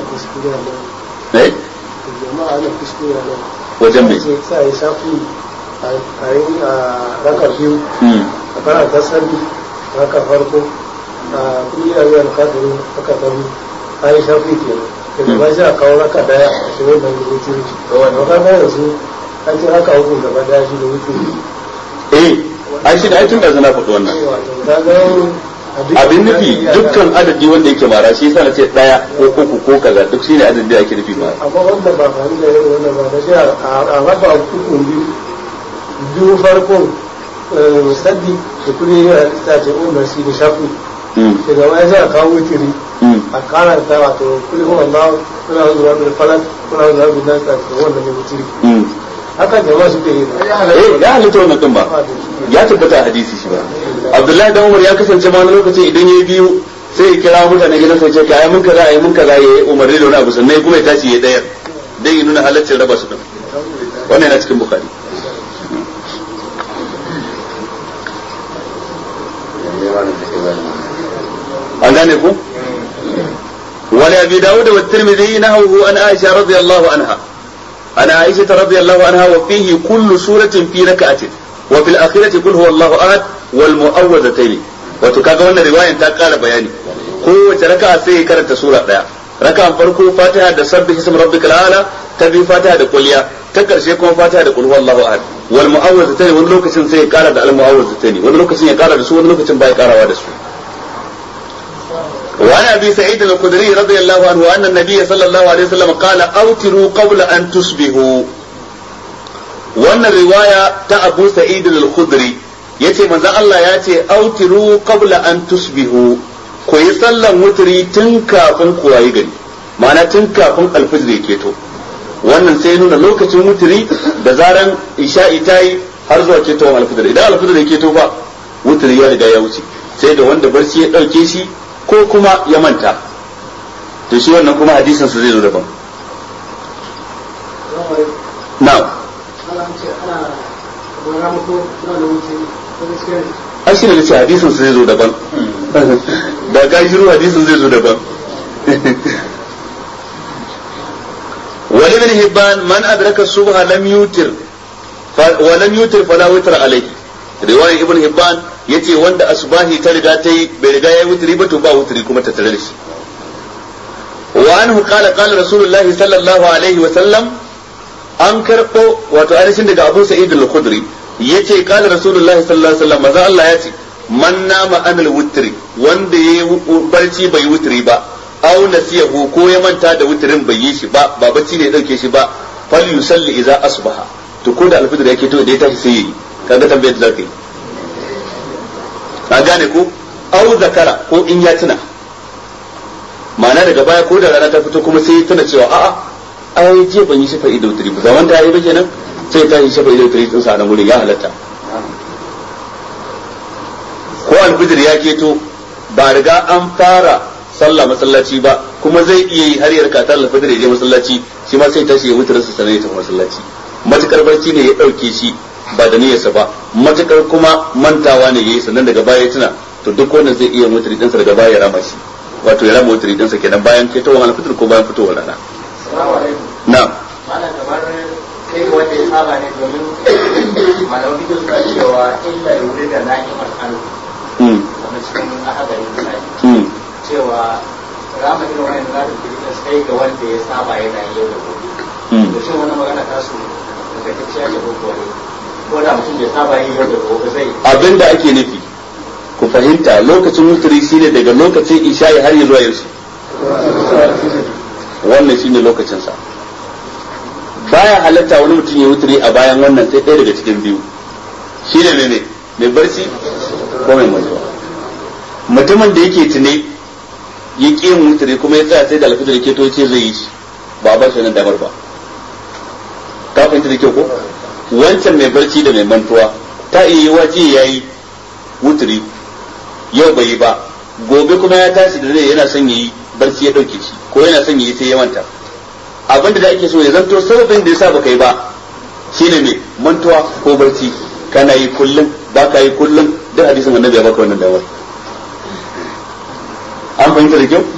eh wajen mai sai ya shafi a yi a raka biyu a karanta sabi raka farko a kudi a yi alkadiru raka ta biyu a yi shafi ke daga ba shi a kawo raka daya a shi wannan da wuce wuce ba ka yanzu an ce raka hukun gaba daya shi da wuce eh ai shi da ai tun da zana faɗi wannan abin nufi dukkan adadi wanda yake mara shi yasa na ce daya ko uku ko kaza duk shine adadin da ake nufi mara amma wanda ba fahimta da irin wannan ba da shi a raba uku biyu biyu farkon saddi da kuri yana ta ce umar si da shafi daga wani sai a kawo wutiri a kara ta wato kuri kuma Allah kuna zuwa da falak kuna zuwa da nan ta ce wannan ne wutiri haka jama'a suke yi eh ya halitta wannan din ba ya tabbata a hadisi shi ba Abdullahi dan Umar ya kasance ma wani lokacin idan yayi biyu sai ya kira mutane gidan sai ce kai mun kaza ayi mun kaza yayi umarni da wani abu sannan kuma ya tashi ya dayar dan ya nuna halaccin raba su din wannan yana cikin bukhari an gane ku wani abi dawud wa tirmidhi nahawu an aisha radiyallahu anha an aisha radiyallahu anha wa fihi kullu suratin fi rak'atin wa fil akhirati qul huwallahu ahad wal mu'awwidhatayn wato kaga wannan riwayan ta kara bayani kowace raka'a sai ya karanta sura daya raka'an farko fatiha da sabbih ism rabbikal ala ta bi fatiha da kulliya ta karshe kuma fatiha da qul huwallahu ahad wal mu'awwidhatayn wani lokacin sai ya kara da al mu'awwidhatayn wani lokacin ya kara da su wani lokacin ba ya karawa da su وعن ابي سعيد الخدري رضي الله عنه ان النبي صلى الله عليه وسلم قال اوتروا قبل ان تصبحوا wannan riwaya ta Abu Sa'id al-Khudri yace manzo Allah ya ce autiru qabla an tusbihu ku yi sallan wutri tun kafin ku wayi gari ma'ana tun kafin alfajr ya keto wannan sai nuna lokacin wutri da zaran isha'i tayi har zuwa ketowar alfajr idan alfajr ya keto fa wutri ya riga ya wuce sai da wanda barci ya dauke shi ko kuma ya manta to shi wannan kuma hadisin su zai zo daban na'am an shi ne ce hadisin su zai zo daban da ga shiru hadisin zai zo daban wani bin hibban man adraka subha lam yutir wa lam yutir fala witra alayhi riwayar ibn hibban yace wanda asbahi ta riga ta yi bai riga ya wutri ba to ba wutri kuma ta tare da shi wa anhu qala qala rasulullah sallallahu alaihi wa sallam an karbo wato ainihin daga Abu Sa'id al-Khudri yace qala rasulullah sallallahu alaihi wa sallam maza Allah yace man nama anil wutri wanda yayi barci bai wutri ba aw nasiyahu ko ya manta da wutrin bai yi shi ba ba bacci ne ya dauke shi ba fal yusalli idza asbaha to ko da alfitr yake to da ya tashi sai yi kaga tambayar da zaka yi ka gane ko au zakara ko in ya tuna ma'ana daga baya ko da rana ta fito kuma sai ya tuna cewa a'a ai jiya ban yi shafa ido wutri ba zaman ta yi ba kenan sai ta yi shafa ido wutri din sa nan wurin ya halatta ko alfijir ya keto ba riga an fara sallah masallaci ba kuma zai iya yi har ya rika ta alfijir ya je masallaci shi ma sai tashi ya wutrin sa sanar ya tafi masallaci matukar barci ne ya dauke shi ba da niyyarsa ba matukar kuma mantawa ne yayi sannan daga baya ya tuna to duk wannan zai iya mutri dinsa daga baya ya rama shi wato ya rama mutri dinsa kenan bayan ketowar alfitr ko bayan fitowar rana na'am malam kamar kai wanda ya saba ne domin malamin bidiyo suna cewa illa yuri da na'imar alu wanda cikin ahadari misali cewa rama irin wani na da kirkin sai ga wanda ya saba yana yau da gobe da shi wani magana ta su daga kacciya ce ko kuwa ko da mutum bai saba yi yau da gobe zai abin da ake nufi ku fahimta lokacin wuturi shine daga lokacin isha'i har ya zuwa yaushe wannan shine lokacinsa baya halatta wani mutum ya wuturi a bayan wannan sai ɗaya daga cikin biyu shine ne ne mai barci ko mai mantuwa mutumin da yake tune ya ƙi yin wuturi kuma ya tsaya sai da alfitar ke to ce zai yi shi ba ba shi wannan damar ba ka fahimta da kyau ko wancan mai barci da mai mantuwa ta iya yi waje ya yi wuturi yau bai yi ba gobe kuma ya tashi da zai yana son yi barci ya dauke shi ko yana son yi sai ya manta abinda da ake so ya zanto sababin da yasa baka yi ba shine mai mantuwa ko barci kana yi kullum ba ka yi kullum duk hadisin annabi ya baka wannan damar an fahimta da kyau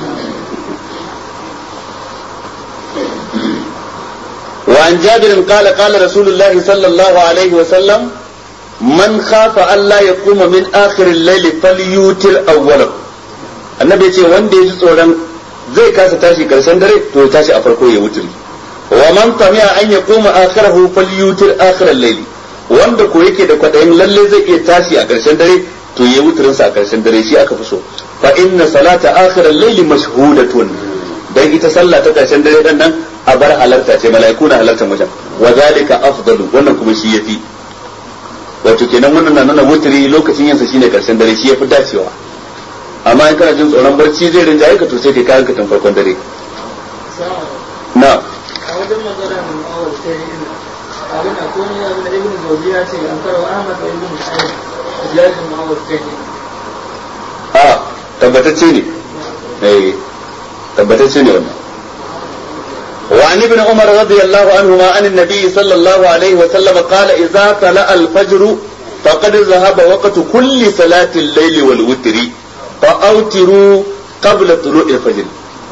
وعن جابر قال قال رسول الله صلى الله عليه وسلم من خاف ألا يقوم من آخر الليل فليوتر أوله annabi ce wanda ya ji tsoron zai kasa tashi karshen dare to ya tashi a farko ya wuturi wa man tamiya an ya koma akhirahu falyutir akhiral layl wanda ko yake da kwadayin lalle zai iya tashi a karshen dare to yayi wutrin sa a karshen dare shi aka fi so fa inna salata akhir al-layl mashhudatun dan ita sallah ta karshen dare dan nan a bar halarta ce mala'iku na halarta wajen wa zalika afdalu wannan kuma shi yafi wato kenan wannan na nuna wutri lokacin yansa shine karshen dare shi yafi dacewa amma in kana jin tsoron barci zai rinjaye ka to sai kai kayan ka tun farkon dare na a wajen maganar awal sai ina abin da kuma ya da ibn zawjiya ce an karo ahmad da ibn sa'id ziyadin awal sai a tabbatacce ne eh tabbatacce ne wannan وعن ابن عمر رضي الله عنهما عن النبي صلى الله عليه وسلم قال إذا طلع الفجر فقد ذهب وقت كل صلاة الليل والوتر فأوتروا قبل طلوع الفجر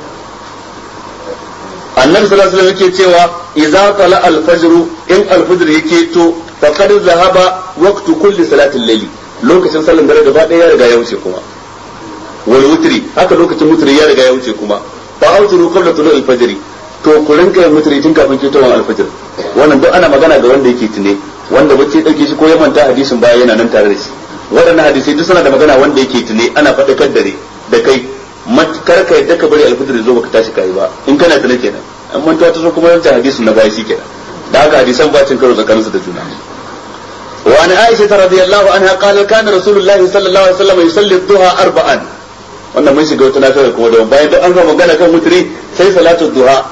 annabi sallallahu alaihi wasallam yake cewa idza tala al-fajr in al-fajr yake to faqad zahaba waqtu kulli salati al-layli lokacin sallan dare gaba daya ya riga ya wuce kuma wal wutri haka lokacin wutri ya riga ya wuce kuma fa autiru qabla tulu al-fajr to ku rinka yin wutri tun kafin ketowar al-fajr wannan duk ana magana ga wanda yake tune wanda bacci dauke shi ko ya manta hadisin baya yana nan tare da shi waɗannan hadisai duk suna da magana wanda yake tune ana faɗakar dare da kai kar ka yadda ka bari alfitir zo baka tashi kai ba in kana tune kenan an mantuwa ta zo kuma wancan hadisin na baya shi kenan da haka hadisan ba cin karo tsakaninsu da juna wa an aisha ta radiyallahu anha qala kana rasulullahi sallallahu alaihi wasallam yusalli duha arba'an wannan mun shiga wata nafiyar kuma da bayan duk an ga magana kan mutri sai salatu duha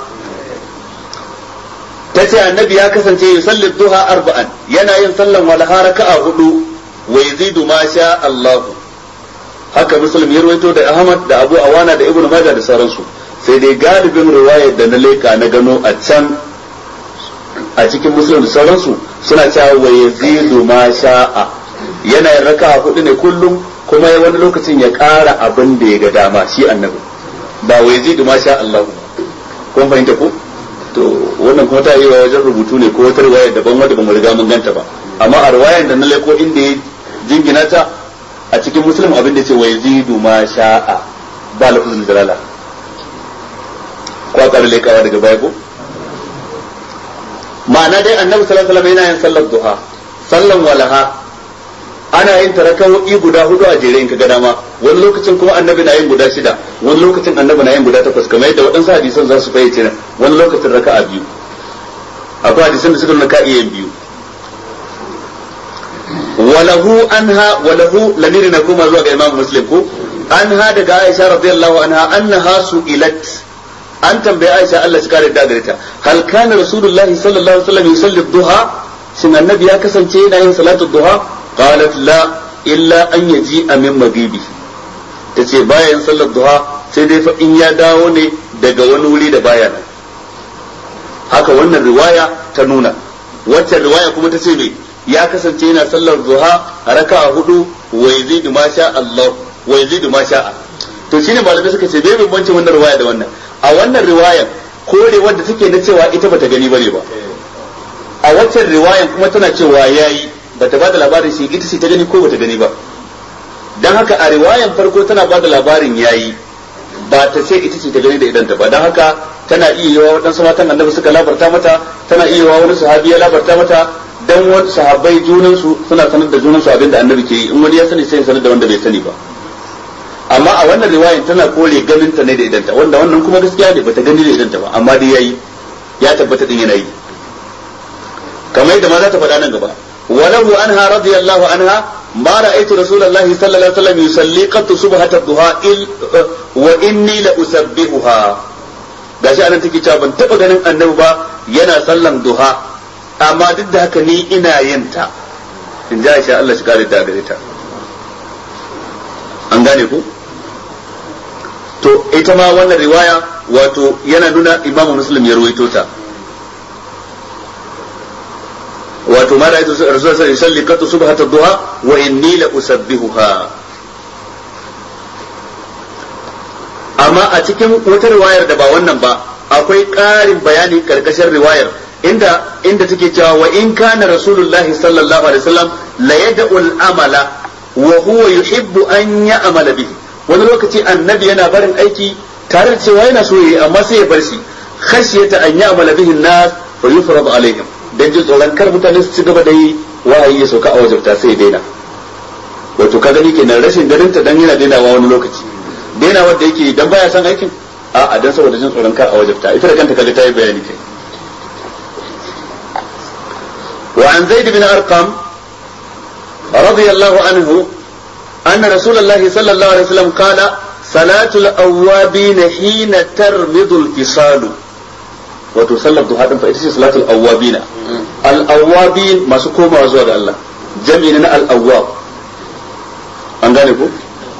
tace annabi ya kasance yusalli duha arba'an yana yin sallan walaha raka'a hudu wa yazidu ma sha Allah haka muslim ya rawaito da Ahmad da Abu Awana da Ibn Majah da sauransu sai dai galibin riwayar da na leka na gano a can a cikin muslim da sauransu suna cewa wa yazidu ma sha'a yana yin raka'a hudu ne kullum kuma ya wani lokacin ya ƙara abin da ya ga dama shi annabi ba wa yazidu ma sha Allah kun fahimta ko to wannan kuma ta yi wa wajen rubutu ne ko wata riwayar daban wadda ba mu riga mun ganta ba amma a riwayar da na leko inda ya jingina ta a cikin muslim abin da ce wa yazidu ma sha'a ba lafzul jalala ko aka lekawa daga baya ko ma'ana dai annabi sallallahu alaihi wasallam yana yin sallar duha sallan walaha ana yin tarakawoyi guda hudu a jere in ka ga dama wani lokacin kuma annabi na yin guda shida wani lokacin annabi na yin guda takwas kamar yadda waɗansu hadisan za su fayyace nan wani lokacin raka'a biyu akwai hadisan da suka nuna ka iya biyu walahu anha walahu lamiri na koma zuwa ga imam muslim ko anha daga aisha radiyallahu anha annaha su'ilat an tambaye aisha Allah shi kare da gare ta hal kana rasulullahi sallallahu alaihi wasallam yusalli duha shin annabi ya kasance yana yin salatu duha qalat la illa an yaji min maghibi tace bayan sallar duha sai dai fa in ya dawo ne daga wani wuri da baya nan haka wannan riwaya ta nuna waccan riwaya kuma ta ce me ya kasance yana sallar duha raka'a hudu wa yazidu ma sha Allah wa yazidu ma sha'a to shine malamai suka ce bai bambancin wannan riwaya da wannan a wannan riwayar kore wanda take na cewa ita bata gani bane ba a waccan riwayan kuma tana cewa yayi bata bada labarin shi ita ce ta gani ko bata gani ba dan haka a riwayan farko tana bada labarin yayi ba ta ce ita ce ta gani da idan ta ba dan haka tana iya yawa waɗansu matan annabi suka labarta mata tana iya yawa wani sahabi ya labarta mata dan wani sahabbai junan su suna sanar da junan su abinda annabi ke yi in wani ya sani sai sanar da wanda bai sani ba amma a wannan riwayan tana kore ganin ta ne da idanta wanda wannan kuma gaskiya ne bata gani da idanta ba amma dai yayi ya tabbata din yana yi kamar yadda ma za ta faɗa nan gaba walahu anha radiyallahu anha ma ra'aytu rasulullahi sallallahu alaihi wasallam yusalli qattu subhata duha il wa inni la usabbihuha gashi anan take cewa ban taba ganin annabi ba yana sallan duha amma duk da haka ni ina yin ta in ji Aisha Allah shi kare da gare ta an gane ku to ita ma wannan riwaya wato yana nuna imamu muslim ya ruwaito ta wato ma ra'aytu rasul sallallahu alaihi wasallam qatu subhata duha wa inni la usabbihuha amma a cikin wata riwayar da ba wannan ba akwai ƙarin bayani karkashin riwayar inda inda take cewa wa in kana rasulullahi sallallahu alaihi wasallam la yad'u amala wa huwa yuhibbu an ya'mala bihi wani lokaci annabi yana barin aiki tare da cewa yana so yi amma sai ya bar shi khashiyata an ya'mala bihi an-nas fa yufrad alaihim dan jin tsoron kar mutane su ci gaba da yi wahayi ya sauka a wajabta sai ya daina wato ka gani kenan rashin ganin ta dan yana dainawa wani lokaci daina wanda yake dan baya san aikin a a dan saboda jin tsoron kar a wajabta ita da kanta kaga ta yi bayani kai wa an zaid bin arqam radiyallahu anhu anna rasulullahi sallallahu alaihi wasallam qala salatul awwabin hina tarmidu al-fisalu wato sallar duha din fa ita ce salatul awwabin al-awwabin masu komawa zuwa ga Allah jami'in na al-awwab an gane ko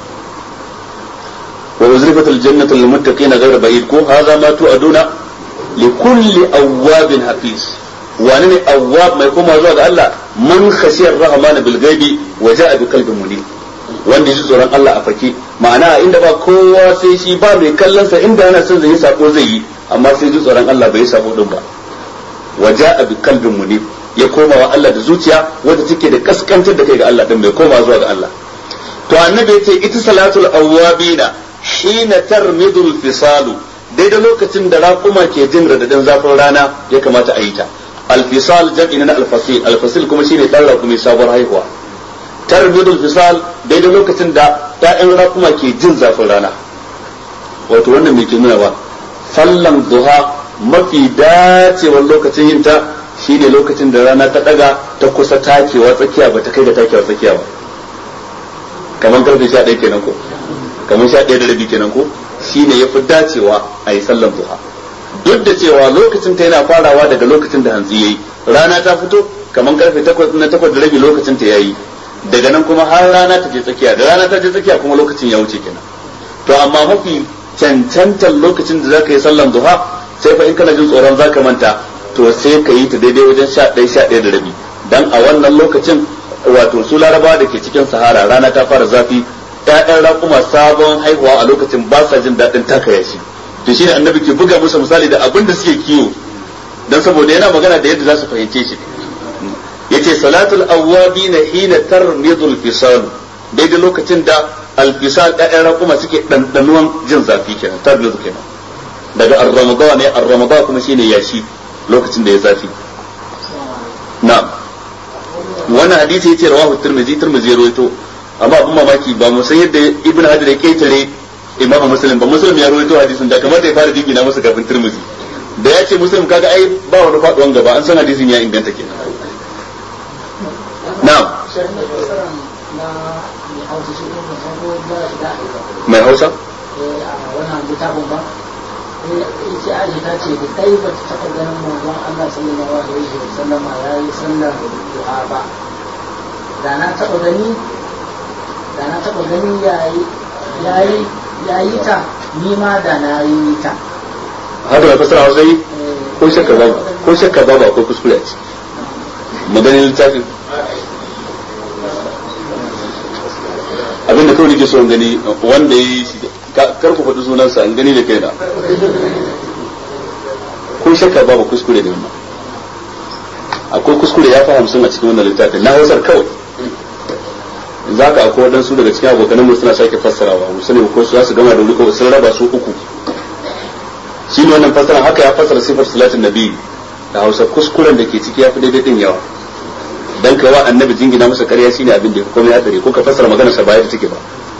وأزلفت الجنة للمتقين غير بعيد كو هذا ما توعدون لكل أواب حفيظ وأنني أواب ما يكون موضوع الله من خشي الرحمن بالغيب وجاء بقلب منيب wanda ji tsoron Allah a fake ma'ana inda ba kowa sai shi ba mai kallon sa inda yana son zai yi sako zai yi amma sai ji tsoron Allah bai yi sako din ba waja bi kalbin munib ya koma wa Allah da zuciya wanda take da kaskantar da kai ga Allah din bai koma zuwa ga Allah to annabi yace ita salatul awwabina hina tarmidul fisalu daidai lokacin da raƙuma ke jin radadin zafin rana ya kamata a yi ta alfisal jam'i na alfasil alfasil kuma shine dan raƙumi sabuwar haihuwa tarmidul fisal daidai lokacin da ƴaƴan raƙuma ke jin zafin rana wato wannan me ke nuna ba sallan duha mafi dacewar lokacin yin ta shine lokacin da rana ta daga ta kusa takewa tsakiya ba ta kai ga takewa tsakiya ba kamar karfe 11 kenan ko kamar sha ɗaya da rabi kenan ko shine ya fi dacewa a yi sallan duha duk da cewa lokacin ta yana farawa daga lokacin da hantsi yayi rana ta fito kamar karfe takwas na takwas da rabi lokacin ta yayi daga nan kuma har rana ta je tsakiya da rana ta je tsakiya kuma lokacin ya wuce kenan to amma mafi cancantar lokacin da zaka yi sallan duha sai fa in kana jin tsoron zaka manta to sai ka yi ta daidai wajen sha ɗaya sha ɗaya da rabi dan a wannan lokacin wato su larabawa da ke cikin sahara rana ta fara zafi ƴaƴan raƙuma sabon haihuwa a lokacin ba sa jin daɗin taka yashi to shine annabi ke buga musu misali da abin da suke kiwo dan saboda yana magana da yadda za su fahimce shi yace salatul awwabina hina tarmidul fisal daidai lokacin da alfisal ƴaƴan raƙuma suke ɗanɗanuwan jin zafi kenan tarmidu kenan daga ar-ramadan ne ar-ramadan kuma shine yashi lokacin da ya zafi na'am wannan hadisi yace rawahu tirmidhi tirmidhi rawaito amma abin mamaki ba mu san yadda ibn hajar ya ketare imamu muslim ba muslim ya rawaito hadisin da kamar da ya fara jingina masa kafin tirmidhi da ya ce muslim kaga ai ba wani faduwan gaba an san hadisin ya inganta kenan na'am mai hausa wannan littafin ba ita aji ta ce da kai ba ta taɓa ganin manzon Allah sallallahu alaihi wa sallama ya yi sallar du'a ba da na taɓa gani da na taɓa gani ya yi ta ni ma da na yi ta haka mai fasara hausa yi ko shakka ba ko shakka ba ba ko kuskure a ciki maganin littafin abinda kawai nake so in gani wanda ya yi shi kar ku faɗi sunansa in gani da kai da ko shakka ba ba kuskure da wannan akwai kuskure ya fi hamsin a cikin wannan littafin na hausar kawai za ka akwai waɗansu daga cikin abokanan mu suna sake fassarawa mu sani ko su za su gama da wuri ko sun raba su uku shi ne wannan fassara haka ya fassara sifar salatin nabi da hausa kuskuren da ke ciki ya fi daidai din yawa dan kai wa annabi jingina masa ƙarya shine abin da ya komai hadari ko ka fassara maganar sa ba yadda take ba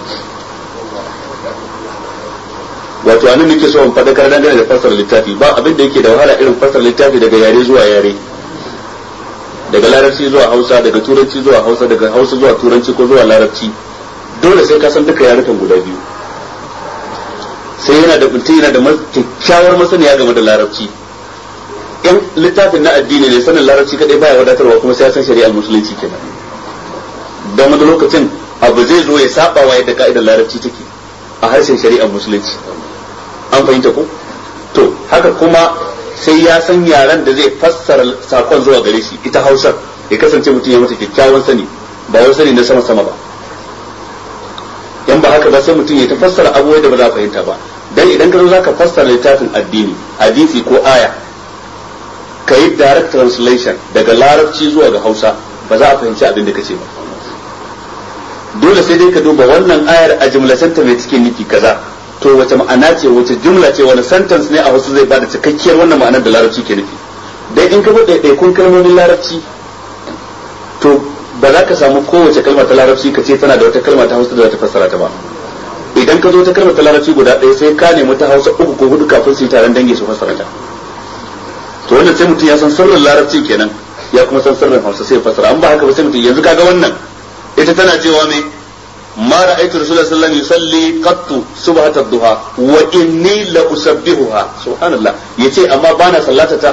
wato anan nake so in faɗa dangane da fassara littafi ba abin da yake da wahala irin fassara littafi daga yare zuwa yare daga larabci zuwa hausa daga turanci zuwa hausa daga hausa zuwa turanci ko zuwa larabci dole sai ka san duka yarukan guda biyu sai yana da mutum yana da kyakkyawar masaniya game da larabci in littafin na addini ne sanin larabci kadai baya wadatarwa kuma sai ya san shari'ar musulunci kenan don wani lokacin abu zai zo ya saba wa yadda ka'idar larabci take a harshen shari'ar musulunci an fahimta ko to haka kuma sai ya san yaren da zai fassara sakon zuwa gare shi ita hausar ya kasance mutum ya mata kyakkyawan sani ba wai sani na sama sama ba yan ba haka ba sai mutum ya ta fassara abubuwa da ba za a fahimta ba dan idan ka zo zaka fassara littafin addini hadisi ko aya ka yi direct translation daga larabci zuwa ga hausa ba za a fahimci abin da kace ba dole sai dai ka duba wannan ayar a jumlatanta mai cikin nufi kaza to wace ma'ana ce wace jumla ce wani sentence ne a wasu zai bada cikakkiyar wannan ma'anar da larabci ke nufi dai in ka bude ɗaiɗaikun kalmomin larabci to ba za ka samu kowace kalma ta larabci ka ce tana da wata kalma ta hausa da za ta fassara ta ba idan ka zo ta kalmar ta larabci guda ɗaya sai ka nemi ta hausa uku ko hudu kafin su yi taron dangi su fassara ta to wannan sai mutum ya san sirrin larabci kenan ya kuma san sirrin hausa sai ya fassara an ba haka ba sai mutum yanzu kaga wannan ita tana cewa me ma ra'aytu rasulullahi sallallahu alaihi wasallam yusalli qattu subhata duha wa inni la usabbihuha subhanallah yace amma bana sallata ta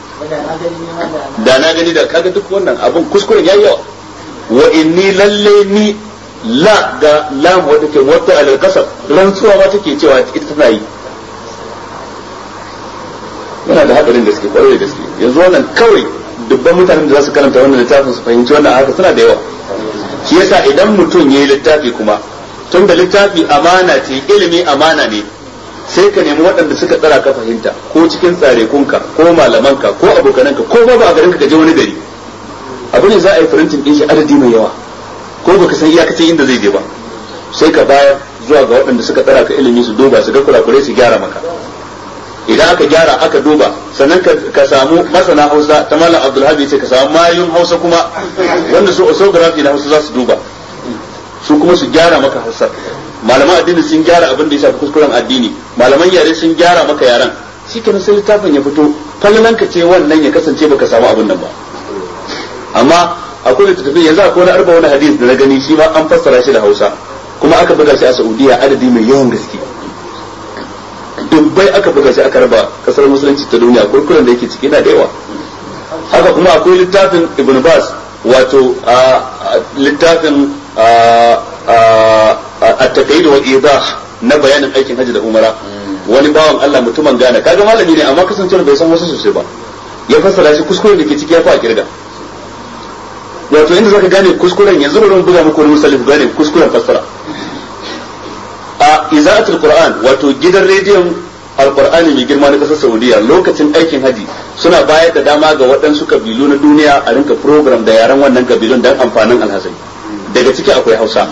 da na gani da kaga duk wannan abun kuskuren yayi yawa wa inni lalle ni la ga lam wadda ke wata alal kasar rantsuwa ma take cewa ita tana yi yana da hadarin gaske kwarai da gaske yanzu wannan kawai dubban mutanen da za su karanta wannan littafin su fahimci wannan haka suna da yawa shi yasa idan mutum ya yi littafi kuma tun da littafi amana ce ilimi amana ne sai ka nemi waɗanda suka tsara ka fahimta ko cikin tsarekunka ko malamanka ko abokananka ko ba a garinka ka je wani gari abu ne za a yi firintin ɗin shi adadi mai yawa ko baka san iyakacin inda zai je ba sai ka bayar zuwa ga waɗanda suka tsara ka ilimi su duba su ga kurakurai su gyara maka idan aka gyara aka duba sannan ka samu masana hausa ta malam abdulhabi ce ka samu mayun hausa kuma wanda su osografi na hausa za su duba su kuma su gyara maka hausa malaman addini sun gyara abin da ya shafi kuskuren addini malaman yare sun gyara maka yaran shi kenan sai littafin ya fito falalan ka ce wannan ya kasance baka samu abin nan ba amma akwai littattafai yanzu akwai wani arba wani hadis da na gani shi ma an fassara shi da hausa kuma aka buga shi a saudiya adadi mai yawan gaske dubbai aka buga shi aka raba kasar musulunci ta duniya kurkuren da yake ciki na da yawa haka kuma akwai littafin ibn bas wato littafin at-taqid wa idah na bayanin aikin hajji da umara wani bawan Allah mutumin Ghana kaga malami ne amma kasancewar bai san wasu sosai ba ya fassara shi kuskuren da ke ciki ya fa a kirga wato inda zaka gane kuskuren yanzu bari mu buga muku wani misali ku gane kuskuren fassara a iza'atul qur'an wato gidan rediyon alqur'ani mai girma na kasar saudiya lokacin aikin haji suna bayar da dama ga waɗansu kabilu na duniya a rinka program da yaran wannan kabilun don amfanin alhazai daga ciki akwai hausa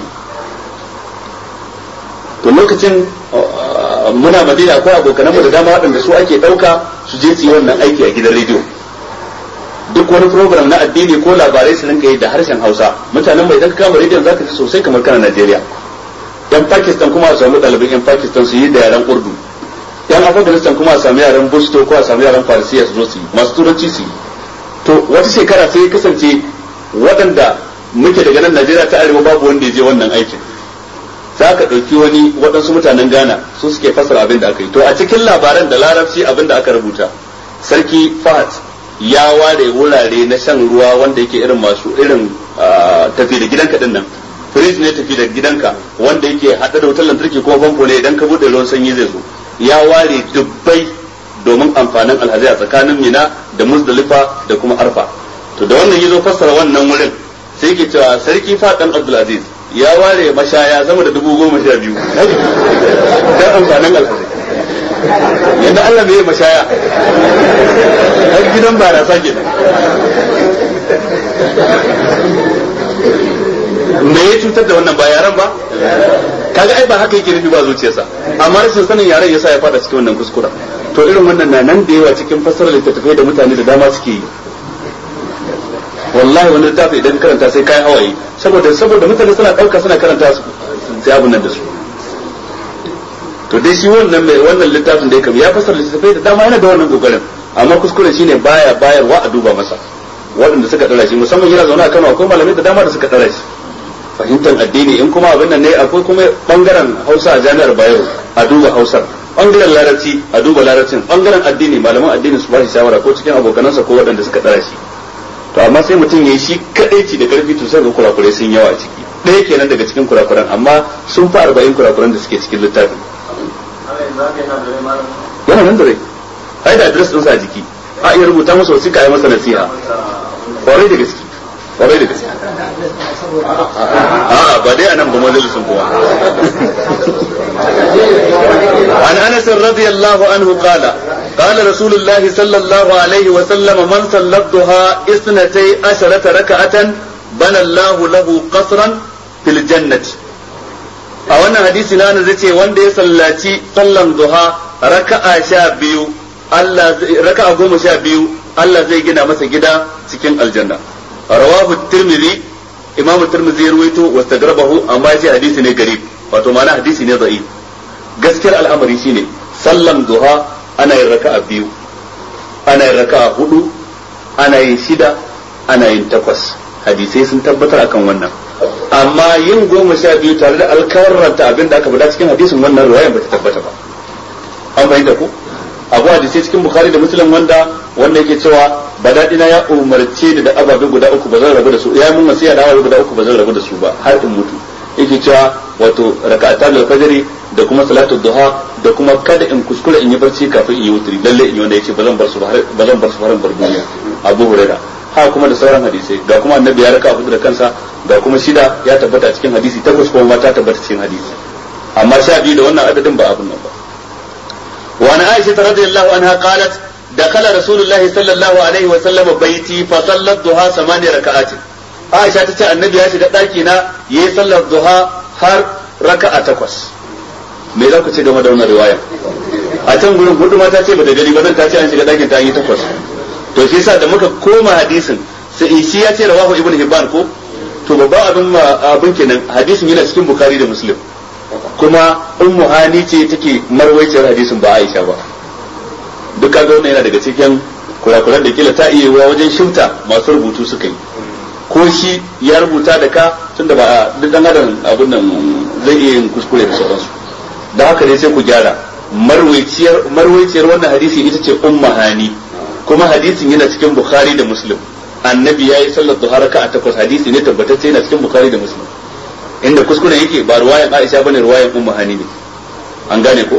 to lokacin muna madina akwai abokananmu da dama waɗanda su ake ɗauka su je su yi wannan aiki a gidan rediyo duk wani program na addini ko labarai su rinka yi da harshen hausa mutanen mai idan ka kama rediyon zaka ji sosai kamar kana najeriya yan pakistan kuma a samu ɗaliban yan pakistan su yi da yaren urdu yan afghanistan kuma a sami yaren busto ko a sami yaren farisiya su zo su yi masu turanci su yi to wata shekara sai ya kasance waɗanda muke daga nan najeriya ta arewa babu wanda ya je wannan aikin za ka ɗauki wani waɗansu mutanen ghana su suke fassara abin da aka yi to a cikin labaran da larabci abin da aka rubuta sarki fahad ya ware wurare na shan ruwa wanda yake irin masu irin tafi da gidanka din nan fridge ne tafi da gidanka wanda yake hada da wutar lantarki ko famfo ne idan ka bude ruwan sanyi zai zo ya ware dubbai domin amfanin alhazai a tsakanin mina da muzdalifa da kuma arfa to da wannan yazo fassara wannan wurin sai yake cewa sarki fadan abdulaziz ya ware mashaya sama da dubu goma sha biyu don amfanin alhazai yadda Allah bai mashaya har gidan barasa ke me ya cutar da wannan ba yaran ba kaga ai ba haka yake nufi ba zuciyarsa amma rashin sanin yaran yasa ya fada cikin wannan kuskura to irin wannan na nan da yawa cikin fassarar littattafai da mutane da dama suke yi wallahi wani littafi idan karanta sai kai hawaye saboda saboda mutane suna dauka suna karanta su sai abun nan da su to dai shi wannan mai wannan littafin da ya kam ya fassara littafai da dama yana da wannan kokarin amma kuskuren shine baya bayarwa a duba masa waɗanda suka dara shi musamman yana zaune a Kano akwai malamai da dama da suka dara shi fahimtar addini in kuma abin nan ne akwai kuma bangaren Hausa a jami'ar Bayero a duba Hausar bangaren Larabci a duba Larabcin bangaren addini malaman addini su ba shi shawara ko cikin abokanansa ko waɗanda suka dara shi to amma sai mutum ya yi shi kadai ci da karfi to sai ga kurakurai sun yawa a ciki ɗaya kenan daga cikin kurakuran amma sun fi arba'in kurakuran da suke cikin littafin yana nan da rai ai da adres ɗinsa a jiki a iya rubuta masa wasiƙa ya masa nasiha kwarai da gaske kwarai da gaske a'a ba dai anan ba majalisun kowa عن انس رضي الله عنه قال قال رسول الله صلى الله عليه وسلم من صلى الضحى اثنتي عشرة ركعة بنى الله له قصرا في الجنة a wannan hadisi na zai ce wanda ya sallaci sallan duha raka'a sha biyu Allah raka'a goma sha biyu Allah zai gina masa gida cikin aljanna rawahu tirmidhi imam tirmidhi ya ruwaito wastagrabahu amma yace hadisi ne garib wato ma'ana hadisi ne da'if gaskiyar al'amari shine sallan duha ana yin raka'a biyu ana yin raka'a hudu ana yin shida ana yin takwas hadisai sun tabbatar akan wannan amma yin goma sha biyu tare da alkawarranta abin da aka faɗa cikin hadisin wannan ruwayan ba ta tabbata ba an fahimta ku abu hadisai cikin bukhari da muslim wanda wanda yake cewa ba daɗina ya umarce ni da ababe guda uku ba zan rabu da su ya mun wasiya da ababe guda uku ba zan rabu da su ba har in mutu yake cewa wato raka'atan al-fajr da kuma salatu duha da kuma kada in kuskure in yi barci kafin in yi wutri lalle in yi wanda yace ba zan bar su ba zan bar su faran bar duniya abu hurairah ha kuma da sauran hadisai ga kuma annabi ya raka abu da kansa ga kuma shida ya tabbata cikin hadisi takwas kuma ma ta tabbata cikin hadisi amma sha biyu da wannan adadin ba abun nan ba وعن عائشة رضي الله عنها قالت دخل رسول الله صلى الله عليه وسلم بيتي فصلى الضحى ثمان ركعات عائشة تتى النبي يا شيخ داكينا يصلى الضحى har raka'a takwas me za ku ce game da wannan riwaya a can gurin hudu mata ce bata gani ba nan ta ce an shiga dakin ta yi takwas to shi yasa da muka koma hadisin sai shi ya ce rawahu ibn hibban ko to babban abin abin kenan hadisin yana cikin bukhari da muslim kuma ummu hani ce take marwaiciyar hadisin ba Aisha ba duk kaga wannan yana daga cikin kurakuran da kila ta iya wa wajen shifta masu rubutu suka yi ko shi ya rubuta da ka tunda ba duk dan adam abin nan zai iya yin kuskure da sauransu da haka dai sai ku gyara marwaiciyar marwaiciyar wannan hadisi ita ce ummu hani kuma hadisin yana cikin bukhari da muslim annabi yayi sallar duha raka'a takwas hadisi ne tabbatacce yana cikin bukhari da muslim inda kuskuren yake ba ruwayan Aisha bane ruwayan Ummu Hani ne an gane ko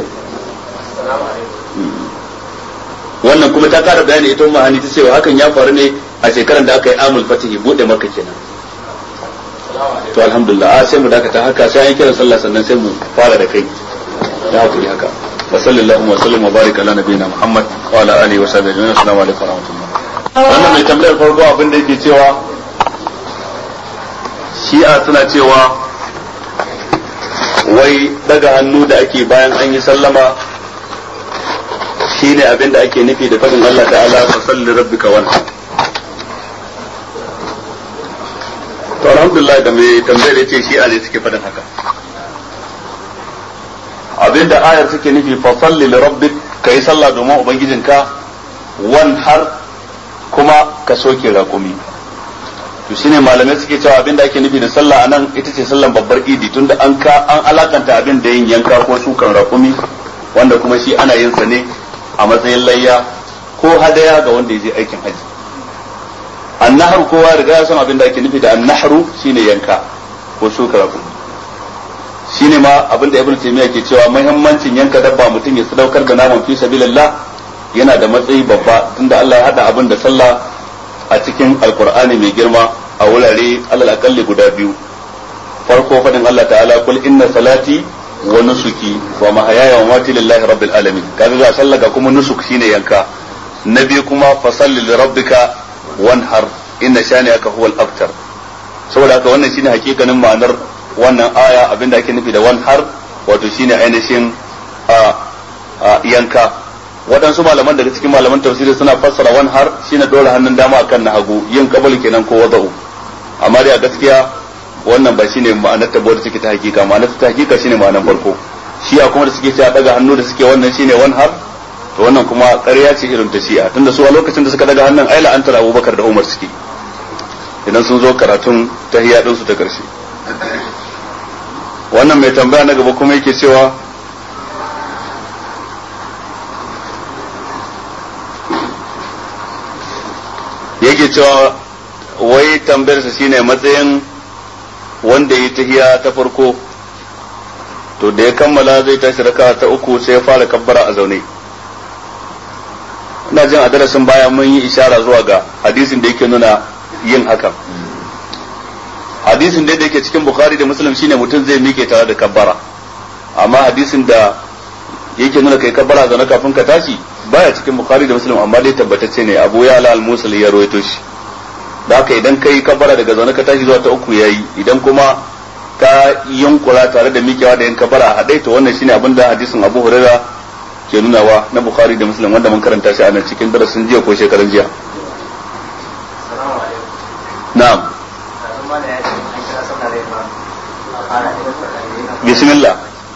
wannan kuma ta kara bayani ita Ummu Hani ta cewa hakan ya faru ne a shekaran da aka yi amul fatihi bude maka kenan to alhamdulillah a sai mu dakata haka sai an kira sallah sannan sai mu fara da kai da hakuri haka wa sallallahu wa sallam wa baraka ala nabiyina Muhammad wa ala alihi wa sahbihi ajma'in assalamu alaikum wa rahmatullah wannan mai tambayar farko abin da yake cewa shi'a suna cewa wai daga hannu da ake bayan an yi sallama shine abin da ake nufi da fadin Allah ta'ala fa salli rabbika wanha to alhamdulillah da mai tambayar yace shi'a ne suke fadin haka abin da ayar suke nufi fa salli li rabbik kai sallah domin ubangijinka wan har kuma ka soke raƙumi to shine malamai suke cewa abin da ake nufi da sallah anan ita ce sallan babbar idi tunda an ka an alakanta abin da yin yanka ko sukan raƙumi wanda kuma shi ana yin sa ne a matsayin layya ko hadaya ga wanda ya je aikin haji annahar kowa riga ya san abin da ake nufi da annahru shine yanka ko suka raƙumi shine ma abin da ibn taymiya ke cewa muhimmancin yanka dabba mutum ya sadaukar da naman fi sabilillah yana da matsayi babba tunda Allah ya hada abin da sallah a cikin alkur'ani mai girma a wurare alal akalli guda biyu farko fadin Allah ta'ala kul inna salati wa nusuki wa mahayaya wa mati lillahi rabbil alamin kaga ga sallaka kuma nusuk shine yanka na biyu kuma fasalli li rabbika wanhar inna shani'aka huwal abtar saboda haka wannan shine hakikanin ma'anar wannan aya abinda ake nufi da wanhar wato shine ainihin a yanka waɗansu malaman daga cikin malaman tafsiri suna fassara wan har shine dora hannun dama akan na hagu yin kabul kenan ko wada'u amma dai a gaskiya wannan ba shine ma'anar ta bada take ta hakika ma'anar ta hakika shine ma'anar farko shi'a kuma da suke cewa daga hannu da suke wannan shine wan har to wannan kuma ƙarya ce irin ta shi'a tunda su a lokacin da suka daga hannun ai la'antar Abubakar da Umar suke idan sun zo karatun tahiyya din su ta karshe wannan mai tambaya na gaba kuma yake cewa yake cewa wai tambayarsa shine matsayin wanda ya tahiya ta farko to da ya kammala zai tashi raka ta uku sai ya fara kabbara a zaune ina jin a darasin baya mun yi ishara zuwa ga hadisin da yake nuna yin hakan hadisin da yake cikin bukhari da muslim shine mutum zai mike tare da kabbara amma hadisin da yake nuna kai kabbara zaune kafin ka tashi baya cikin bukhari da muslim amma dai tabbatacce ne abu ya ala al-musul ya rawaito shi da haka idan kai kabbara daga zaune ka tashi zuwa ta uku yayi idan kuma ka yunkura tare da mikewa da yin kabbara a hadai to wannan shine abin da hadisin abu hurairah ke nunawa na bukhari da muslim wanda mun karanta shi a nan cikin darasin jiya ko shekaran jiya na'am bismillah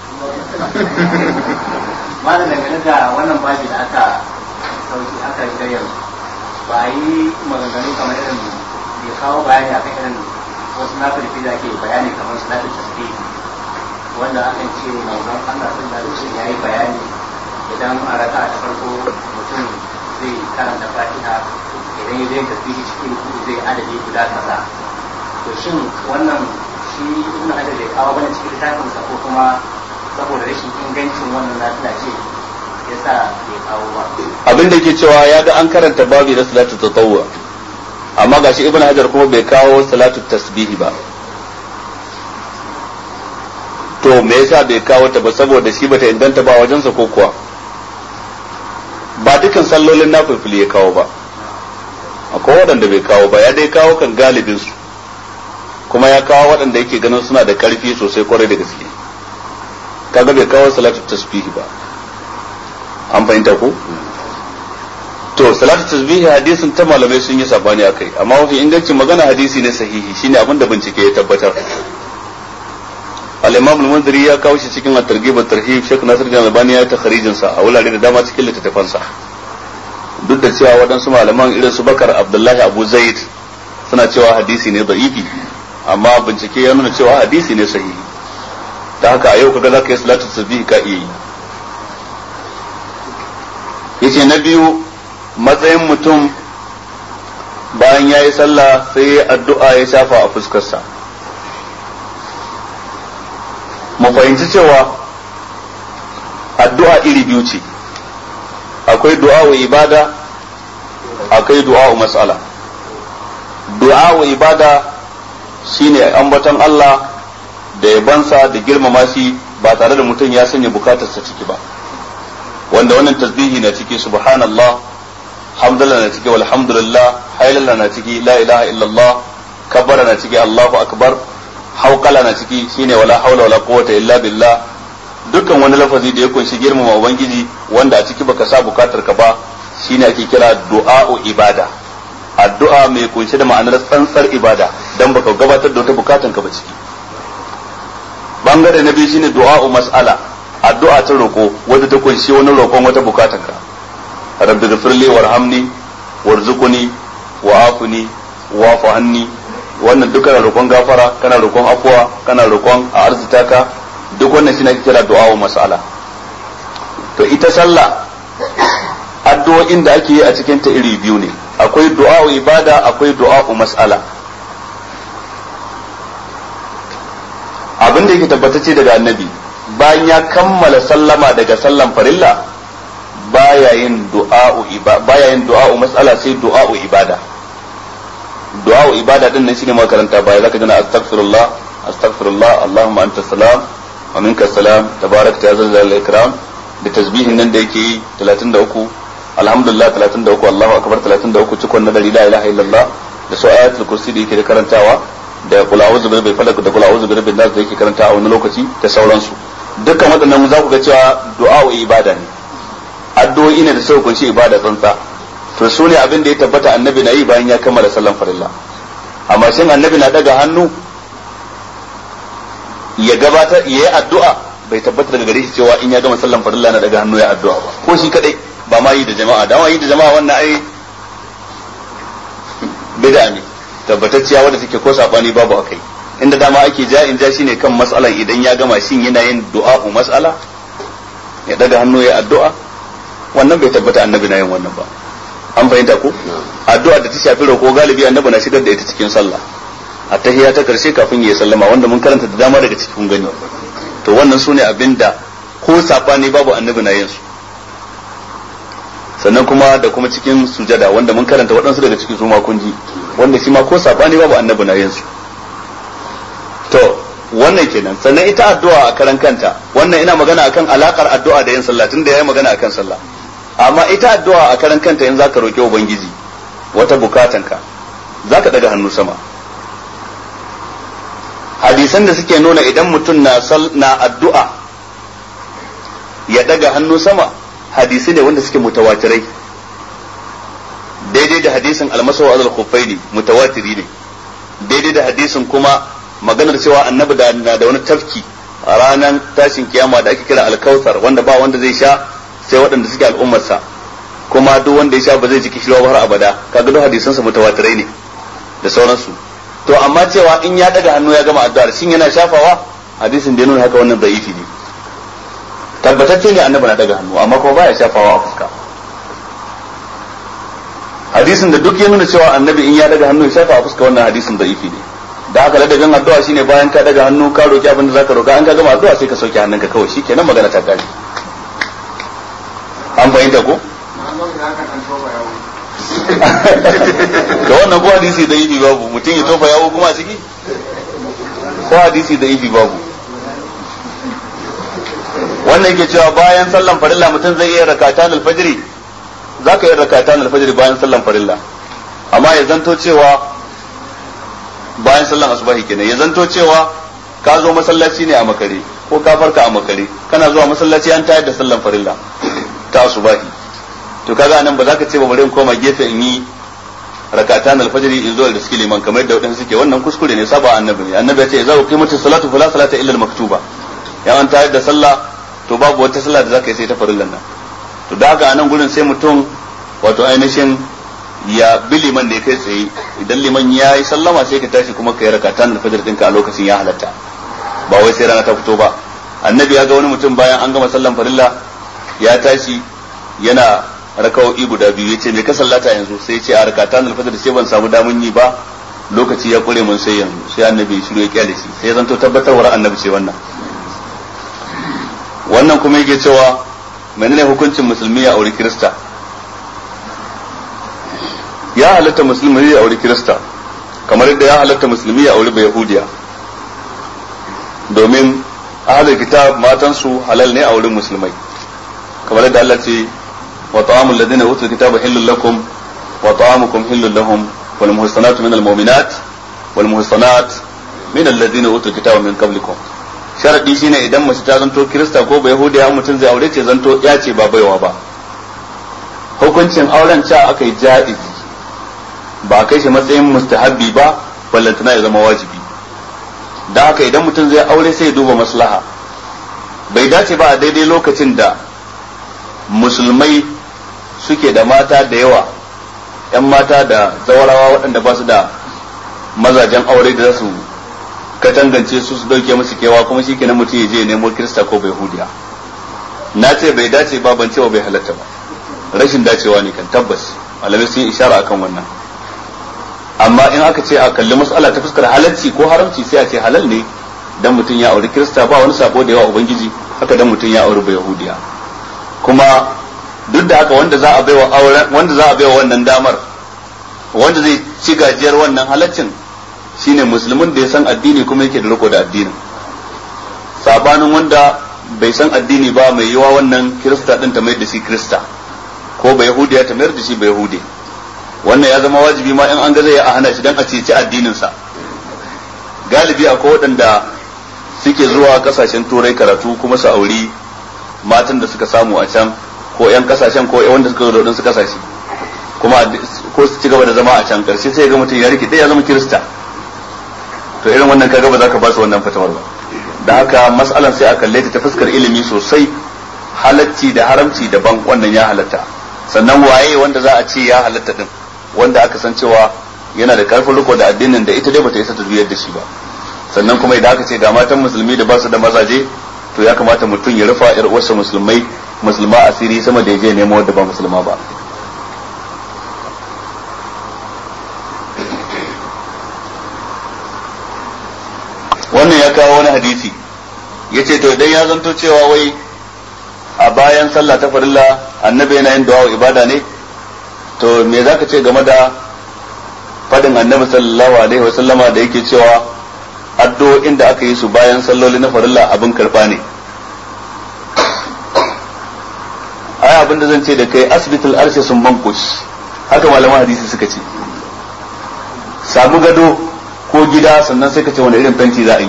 malam dangane da wannan babi da aka sauki aka yi yanzu ba a yi maganganu kamar irin bai kawo bayani akan irin wasu na firfi da ke bayani kamar su lafi tasbih wanda akan ce manzon Allah sun da ya yi bayani idan a raka ta farko mutum zai karanta fatiha idan ya zai tasbih cikin kudu zai adadi guda kaza to shin wannan shi ibn hajar bai kawo bane cikin littafinsa ko kuma saboda rashin ingancin wannan lafiya ce ya sa bai kawo ba abin da ke cewa ya ga an karanta babi na salatu tatawwa amma gashi ibn hajar kuma bai kawo salatu tasbihi ba to me yasa bai kawo ta ba saboda shi bata inganta ba wajensa ko kuwa ba dukan sallolin nafilfili ya kawo ba akwai waɗanda bai kawo ba ya dai kawo kan galibin su kuma ya kawo waɗanda yake ganin suna da ƙarfi sosai kwarai da gaske kaga bai kawo salatu tasbihi ba an fahimta ko to salatu tasbihi hadisin ta malamai sun yi sabani akai amma mafi ingancin magana hadisi ne sahihi shine abin da bincike ya tabbatar al-imam al-munziri ya kawo shi cikin at-targhib at-tarhib Sheikh Nasir bin Albani ya ta kharijin sa a wurare da dama cikin littattafan sa duk da cewa waɗansu malaman irin su Bakar Abdullahi Abu Zaid suna cewa hadisi ne da'ifi amma bincike ya nuna cewa hadisi ne sahihi ta haka a yau kaga zaka yi salatu tasbihi ka iya yi yace na biyu matsayin mutum bayan ya yi sallah sai ya addu'a ya shafa a fuskarsa mu fahimci cewa addu'a iri biyu ce akwai du'a wa ibada akwai du'a wa matsala du'a wa ibada shine ambaton Allah da yabansa da girmama shi ba tare da mutum ya sanya bukatarsa ciki ba wanda wannan tasbihi na ciki subhanallah hamdulillah na ciki walhamdulillah hailalla na ciki la ilaha illallah kabbara na ciki allahu akbar hauqala na ciki shine wala haula wala quwwata illa billah dukkan wani lafazi da ya kunshi girmama ubangiji wanda a ciki baka sa bukatar ka ba shine ake kira du'a'u ibada addu'a mai kunshi da ma'anar tsantsar ibada dan baka gabatar da wata bukatan ka ba ciki bangare na biyu shine du'a'u mas'ala addu'a ta roko wadda ta kunshi wani roƙon wata bukatan ka rabbi ghfirli warhamni warzuqni wa'afuni wa'fu anni wannan duk kana roƙon gafara kana roƙon afuwa kana roƙon a arzita ka duk wannan shine ake kira du'a mas'ala to ita sallah addu'o'in da ake yi a cikin ta iri biyu ne akwai du'a ibada akwai du'a mas'ala abin da yake tabbatacce daga annabi bayan ya kammala sallama daga sallan farilla baya yin du'a'u baya yin du'a'u mas'ala sai du'a'u ibada du'a'u ibada din nan shine makaranta baya zaka gana astaghfirullah astaghfirullah allahumma anta salam wa minka salam tabarakta ya zalzal ikram da tasbihin nan da yake yi 33 alhamdulillah 33 allahu akbar 33 cikon na dari la ilaha illallah da su ayatul kursi da yake da karantawa da kula auzu bi rabbil falaq da kula auzu bi rabbin nas da yake karanta a wani lokaci da sauransu dukkan waɗannan za ku ga cewa du'a ibada ne addu'o'i ne da suka kunshi ibada tsantsa to su ne abin da ya tabbata annabi na yi bayan ya kammala sallan farilla amma shin annabi na daga hannu ya gabatar ya yi addu'a bai tabbata daga gare shi cewa in ya gama sallan farilla na daga hannu ya addu'a ba ko shi kadai ba ma yi da jama'a da ma yi da jama'a wannan ai bid'a ne tabbatacciya wadda take ko sabani babu akai inda dama ake ja in ja shine kan mas'alan idan ya gama shin yana yin du'a'u mas'ala ya daga hannu ya addu'a wannan bai tabbata annabi na yin wannan ba an fahimta ko addu'a da ta shafi roko galibi annabi na shigar da ita cikin sallah a tahiyya ta karshe kafin ya sallama wanda mun karanta da dama daga cikin gani to wannan sune abinda ko sabani babu annabi na yin su sannan kuma da kuma cikin sujada wanda mun karanta waɗansu daga cikin su ma kun ji wanda shi ma ko sabani babu annabi na yin su to wannan kenan sannan ita addu'a a karan kanta wannan ina magana akan alakar addu'a da yin sallah tunda yayi magana akan sallah amma ita addu'a a karan kanta in zaka roki ubangiji wata bukatanka zaka daga hannu sama hadisan da suke nuna idan mutum na na addu'a ya daga hannu sama hadisi ne wanda suke mutawatirai daidai da hadisin almasawa azal khuffaini mutawatiri ne daidai da hadisin kuma maganar cewa annabi da na da wani tafki a ranar tashin kiyama da ake kira alkautar wanda ba wanda zai sha sai waɗanda suke al'ummarsa kuma duk wanda ya sha ba zai ji kishirwa har abada kaga duk hadisan sa mutawatirai ne da sauransu to amma cewa in ya daga hannu ya gama addu'ar shin yana shafawa hadisin da ya nuna haka wannan da'ifi ne tabbatacce ne annabi na daga hannu amma kuma baya shafawa a fuska hadisin da duk ya nuna cewa annabi in ya daga hannu ya shafa a fuska wannan hadisin da'ifi ne da haka ladabin addu'a shine bayan ka daga hannu ka roki abin da zaka roka an ka gama addu'a sai ka sauke hannunka kawai shikenan magana ta kare an fahimta ko da wannan ko hadisi da ifi babu mutum ya tofa yawo kuma a ciki ko hadisi da ifi babu wannan yake cewa bayan sallan farilla mutum zai iya rakatan alfajiri za ka iya rakatan alfajiri bayan sallan farilla amma ya zanto cewa bayan sallan asubahi kenan ya zanto cewa ka zo masallaci ne a makare ko ka farka a makare kana zuwa masallaci an tayar da sallan farilla ta asubahi to kaga nan ba za ka ce ba bari in koma gefe in yi rakatan alfajiri in zo da suke liman kamar da wadansu suke wannan kuskure ne saba annabi ne annabi ya ce za ku qimatu salatu fala salata illa al-maktuba ya an tayar da sallah to babu wata sallah da za ka yi sai ta farillan nan to da haka anan gurin sai mutum wato ainihin ya bi liman ne kai tsaye idan liman ya yi sallama sai ka tashi kuma ka yi rakatan alfajir ɗinka a lokacin ya halatta ba wai sai rana ta fito ba annabi ya ga wani mutum bayan an gama sallan farilla ya tashi yana raka'o'i guda biyu yace me ka sallata yanzu sai ce a rakatan alfajr sai ban samu damun yi ba lokaci ya kure mun sai yanzu sai annabi shiru ya kyale shi sai zanto tabbatarwar annabi ce wannan wannan kuma yake cewa menene hukuncin musulmi ya auri kirista ya halatta musulmi ya auri kirista kamar yadda ya halatta musulmi ya auri bai yahudiya domin ahlul kitab matansu halal ne a wurin musulmai kamar yadda Allah ce وطعام الذين اوتوا الكتاب حل لكم وطعامكم حل لهم والمحصنات من المؤمنات والمحصنات من الذين اوتوا الكتاب من قبلكم sharadi shine idan mace ta zanto kirista ko ba yahudiya mutum zai aure ce zanto ya ce ba baiwa ba hukuncin auren ca aka yi ja'iz ba kai shi matsayin mustahabbi ba ballantana ya zama wajibi da haka idan mutum zai aure sai ya duba maslaha bai dace ba a daidai lokacin da musulmai suke da mata da yawa ‘yan mata da zawarawa waɗanda ba su da mazajen aure da za su katangance su su dauke musu kewa kuma shi kenan mutum ya je nemo kirista ko bai hudiya na ce bai dace ba ban cewa bai halatta ba rashin dacewa ne kan tabbas malamai sun yi ishara akan wannan amma in aka ce a kalli mas'ala ta fuskar halalci ko haramci sai a ce halal ne dan mutum ya auri kirista ba wani sabo da yawa ubangiji haka dan mutum ya auri bai yahudiya kuma duk da haka wanda za a baiwa auren wanda za a baiwa wannan damar wanda zai ci gajiyar wannan halaccin shine musulmin da ya san addini kuma yake da riko da addinin sabanin wanda bai san addini ba mai yiwa wannan kirista din ta mai da shi kirista ko ba yahudiya ta mayar da shi ba yahudi wannan ya zama wajibi ma in an ga zai a hana shi dan a ceci addinin sa galibi akwai waɗanda suke zuwa kasashen turai karatu kuma su auri matan da suka samu a can ko yan kasashen ko wanda suka zo da wadansu kasashe kuma ko su ci gaba da zama a can karshe sai ga mutum ya rike ya zama kirista to irin wannan kaga ba za ka ba su wannan fatawar ba da haka mas'alan sai a kalle ta fuskar ilimi sosai halacci da haramci daban wannan ya halatta sannan waye wanda za a ce ya halatta din wanda aka san cewa yana da karfin riko da addinin da ita dai bata isa ta juyar da shi ba sannan kuma idan aka ce ga matan musulmi da ba su da mazaje to ya kamata mutum ya rufa yar uwarsa musulmai musulma asiri sama da ya je nemo wadda ba musulma ba wannan ya kawo wani hadisi ya ce to idan ya zanto cewa wai a bayan sallah ta farilla annabi yana yin du'a ibada ne to me za ka ce game da fadin annabi sallallahu alaihi wasallama da yake cewa addu'o'in da aka yi su bayan salloli na farilla abin karba ne ai abin da zan ce da kai asibitul arshe sun bankush haka malaman hadisi suka ce samu gado ko gida sannan sai ka ce wani irin fenti za a yi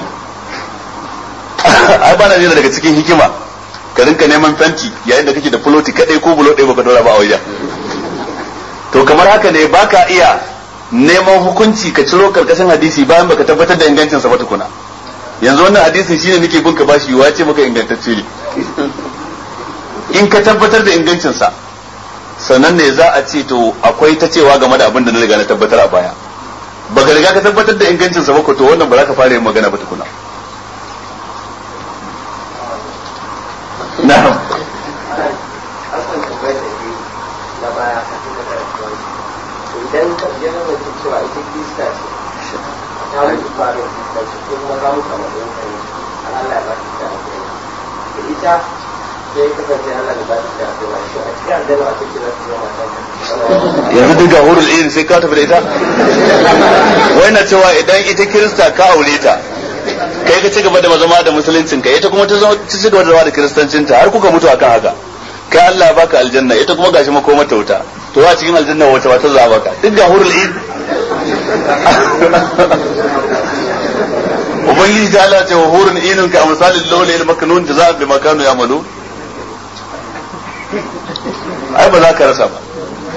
ai bana ne daga cikin hikima ka rinka neman fenti yayin da kake da fuloti kadai ko bulo ɗaya baka dora ba a wajen to kamar haka ne baka iya neman hukunci ka ciro karkashin hadisi bayan baka tabbatar da ingancin sa ba tukuna yanzu wannan hadisin shine nake bin ka bashi wa ce maka ingantacce ne in ka tabbatar da ingancinsa sannan ne za a ce to akwai ta cewa game da abin da na riga na tabbatar a baya baka riga ka tabbatar da ingancinsa ba ko to wannan ba za ka fara yin magana ba tukuna na'am idan ka je na mace cewa ita kirista ce ta mutu farin kirista ce ko kuma ka mutu a matsayin ka ne an Allah ya ba ta ta da ita sai kasance Allah ya ba ta ta da shi a cikin aljanna a cikin zata zama ta yanzu duk ga hurul irin sai ka tafi da ita wai na cewa idan ita kirista ka aure ta kai ka ci gaba da zama da musuluncin ka ita kuma ta zama ta ci gaba da zama da kiristancin ta har kuka mutu akan haka kai Allah ya baka aljanna ita kuma gashi makomar ta wuta to a cikin aljanna wata wata za baka duk ga hurul irin ubangiji ta Allah ce wa hurun inun ka misalin lawli il maknun jazaa'an bima kanu ya'malu ai ba za ka rasa ba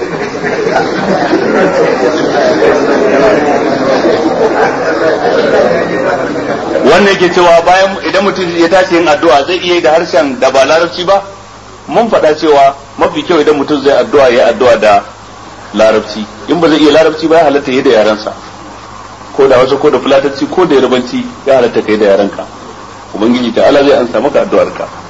wannan yake cewa bayan idan mutum ya tashi yin addu'a zai iya da harshen da ba larabci ba mun faɗa cewa mafi kyau idan mutum zai addu'a ya addu'a da larabci in ba zai iya larabci ba ya halatta yi da yarensa ko da wasu ko da fulatanci ko da yarbanci ya halatta kai da yarenka ubangiji ta ala zai ansa maka addu'arka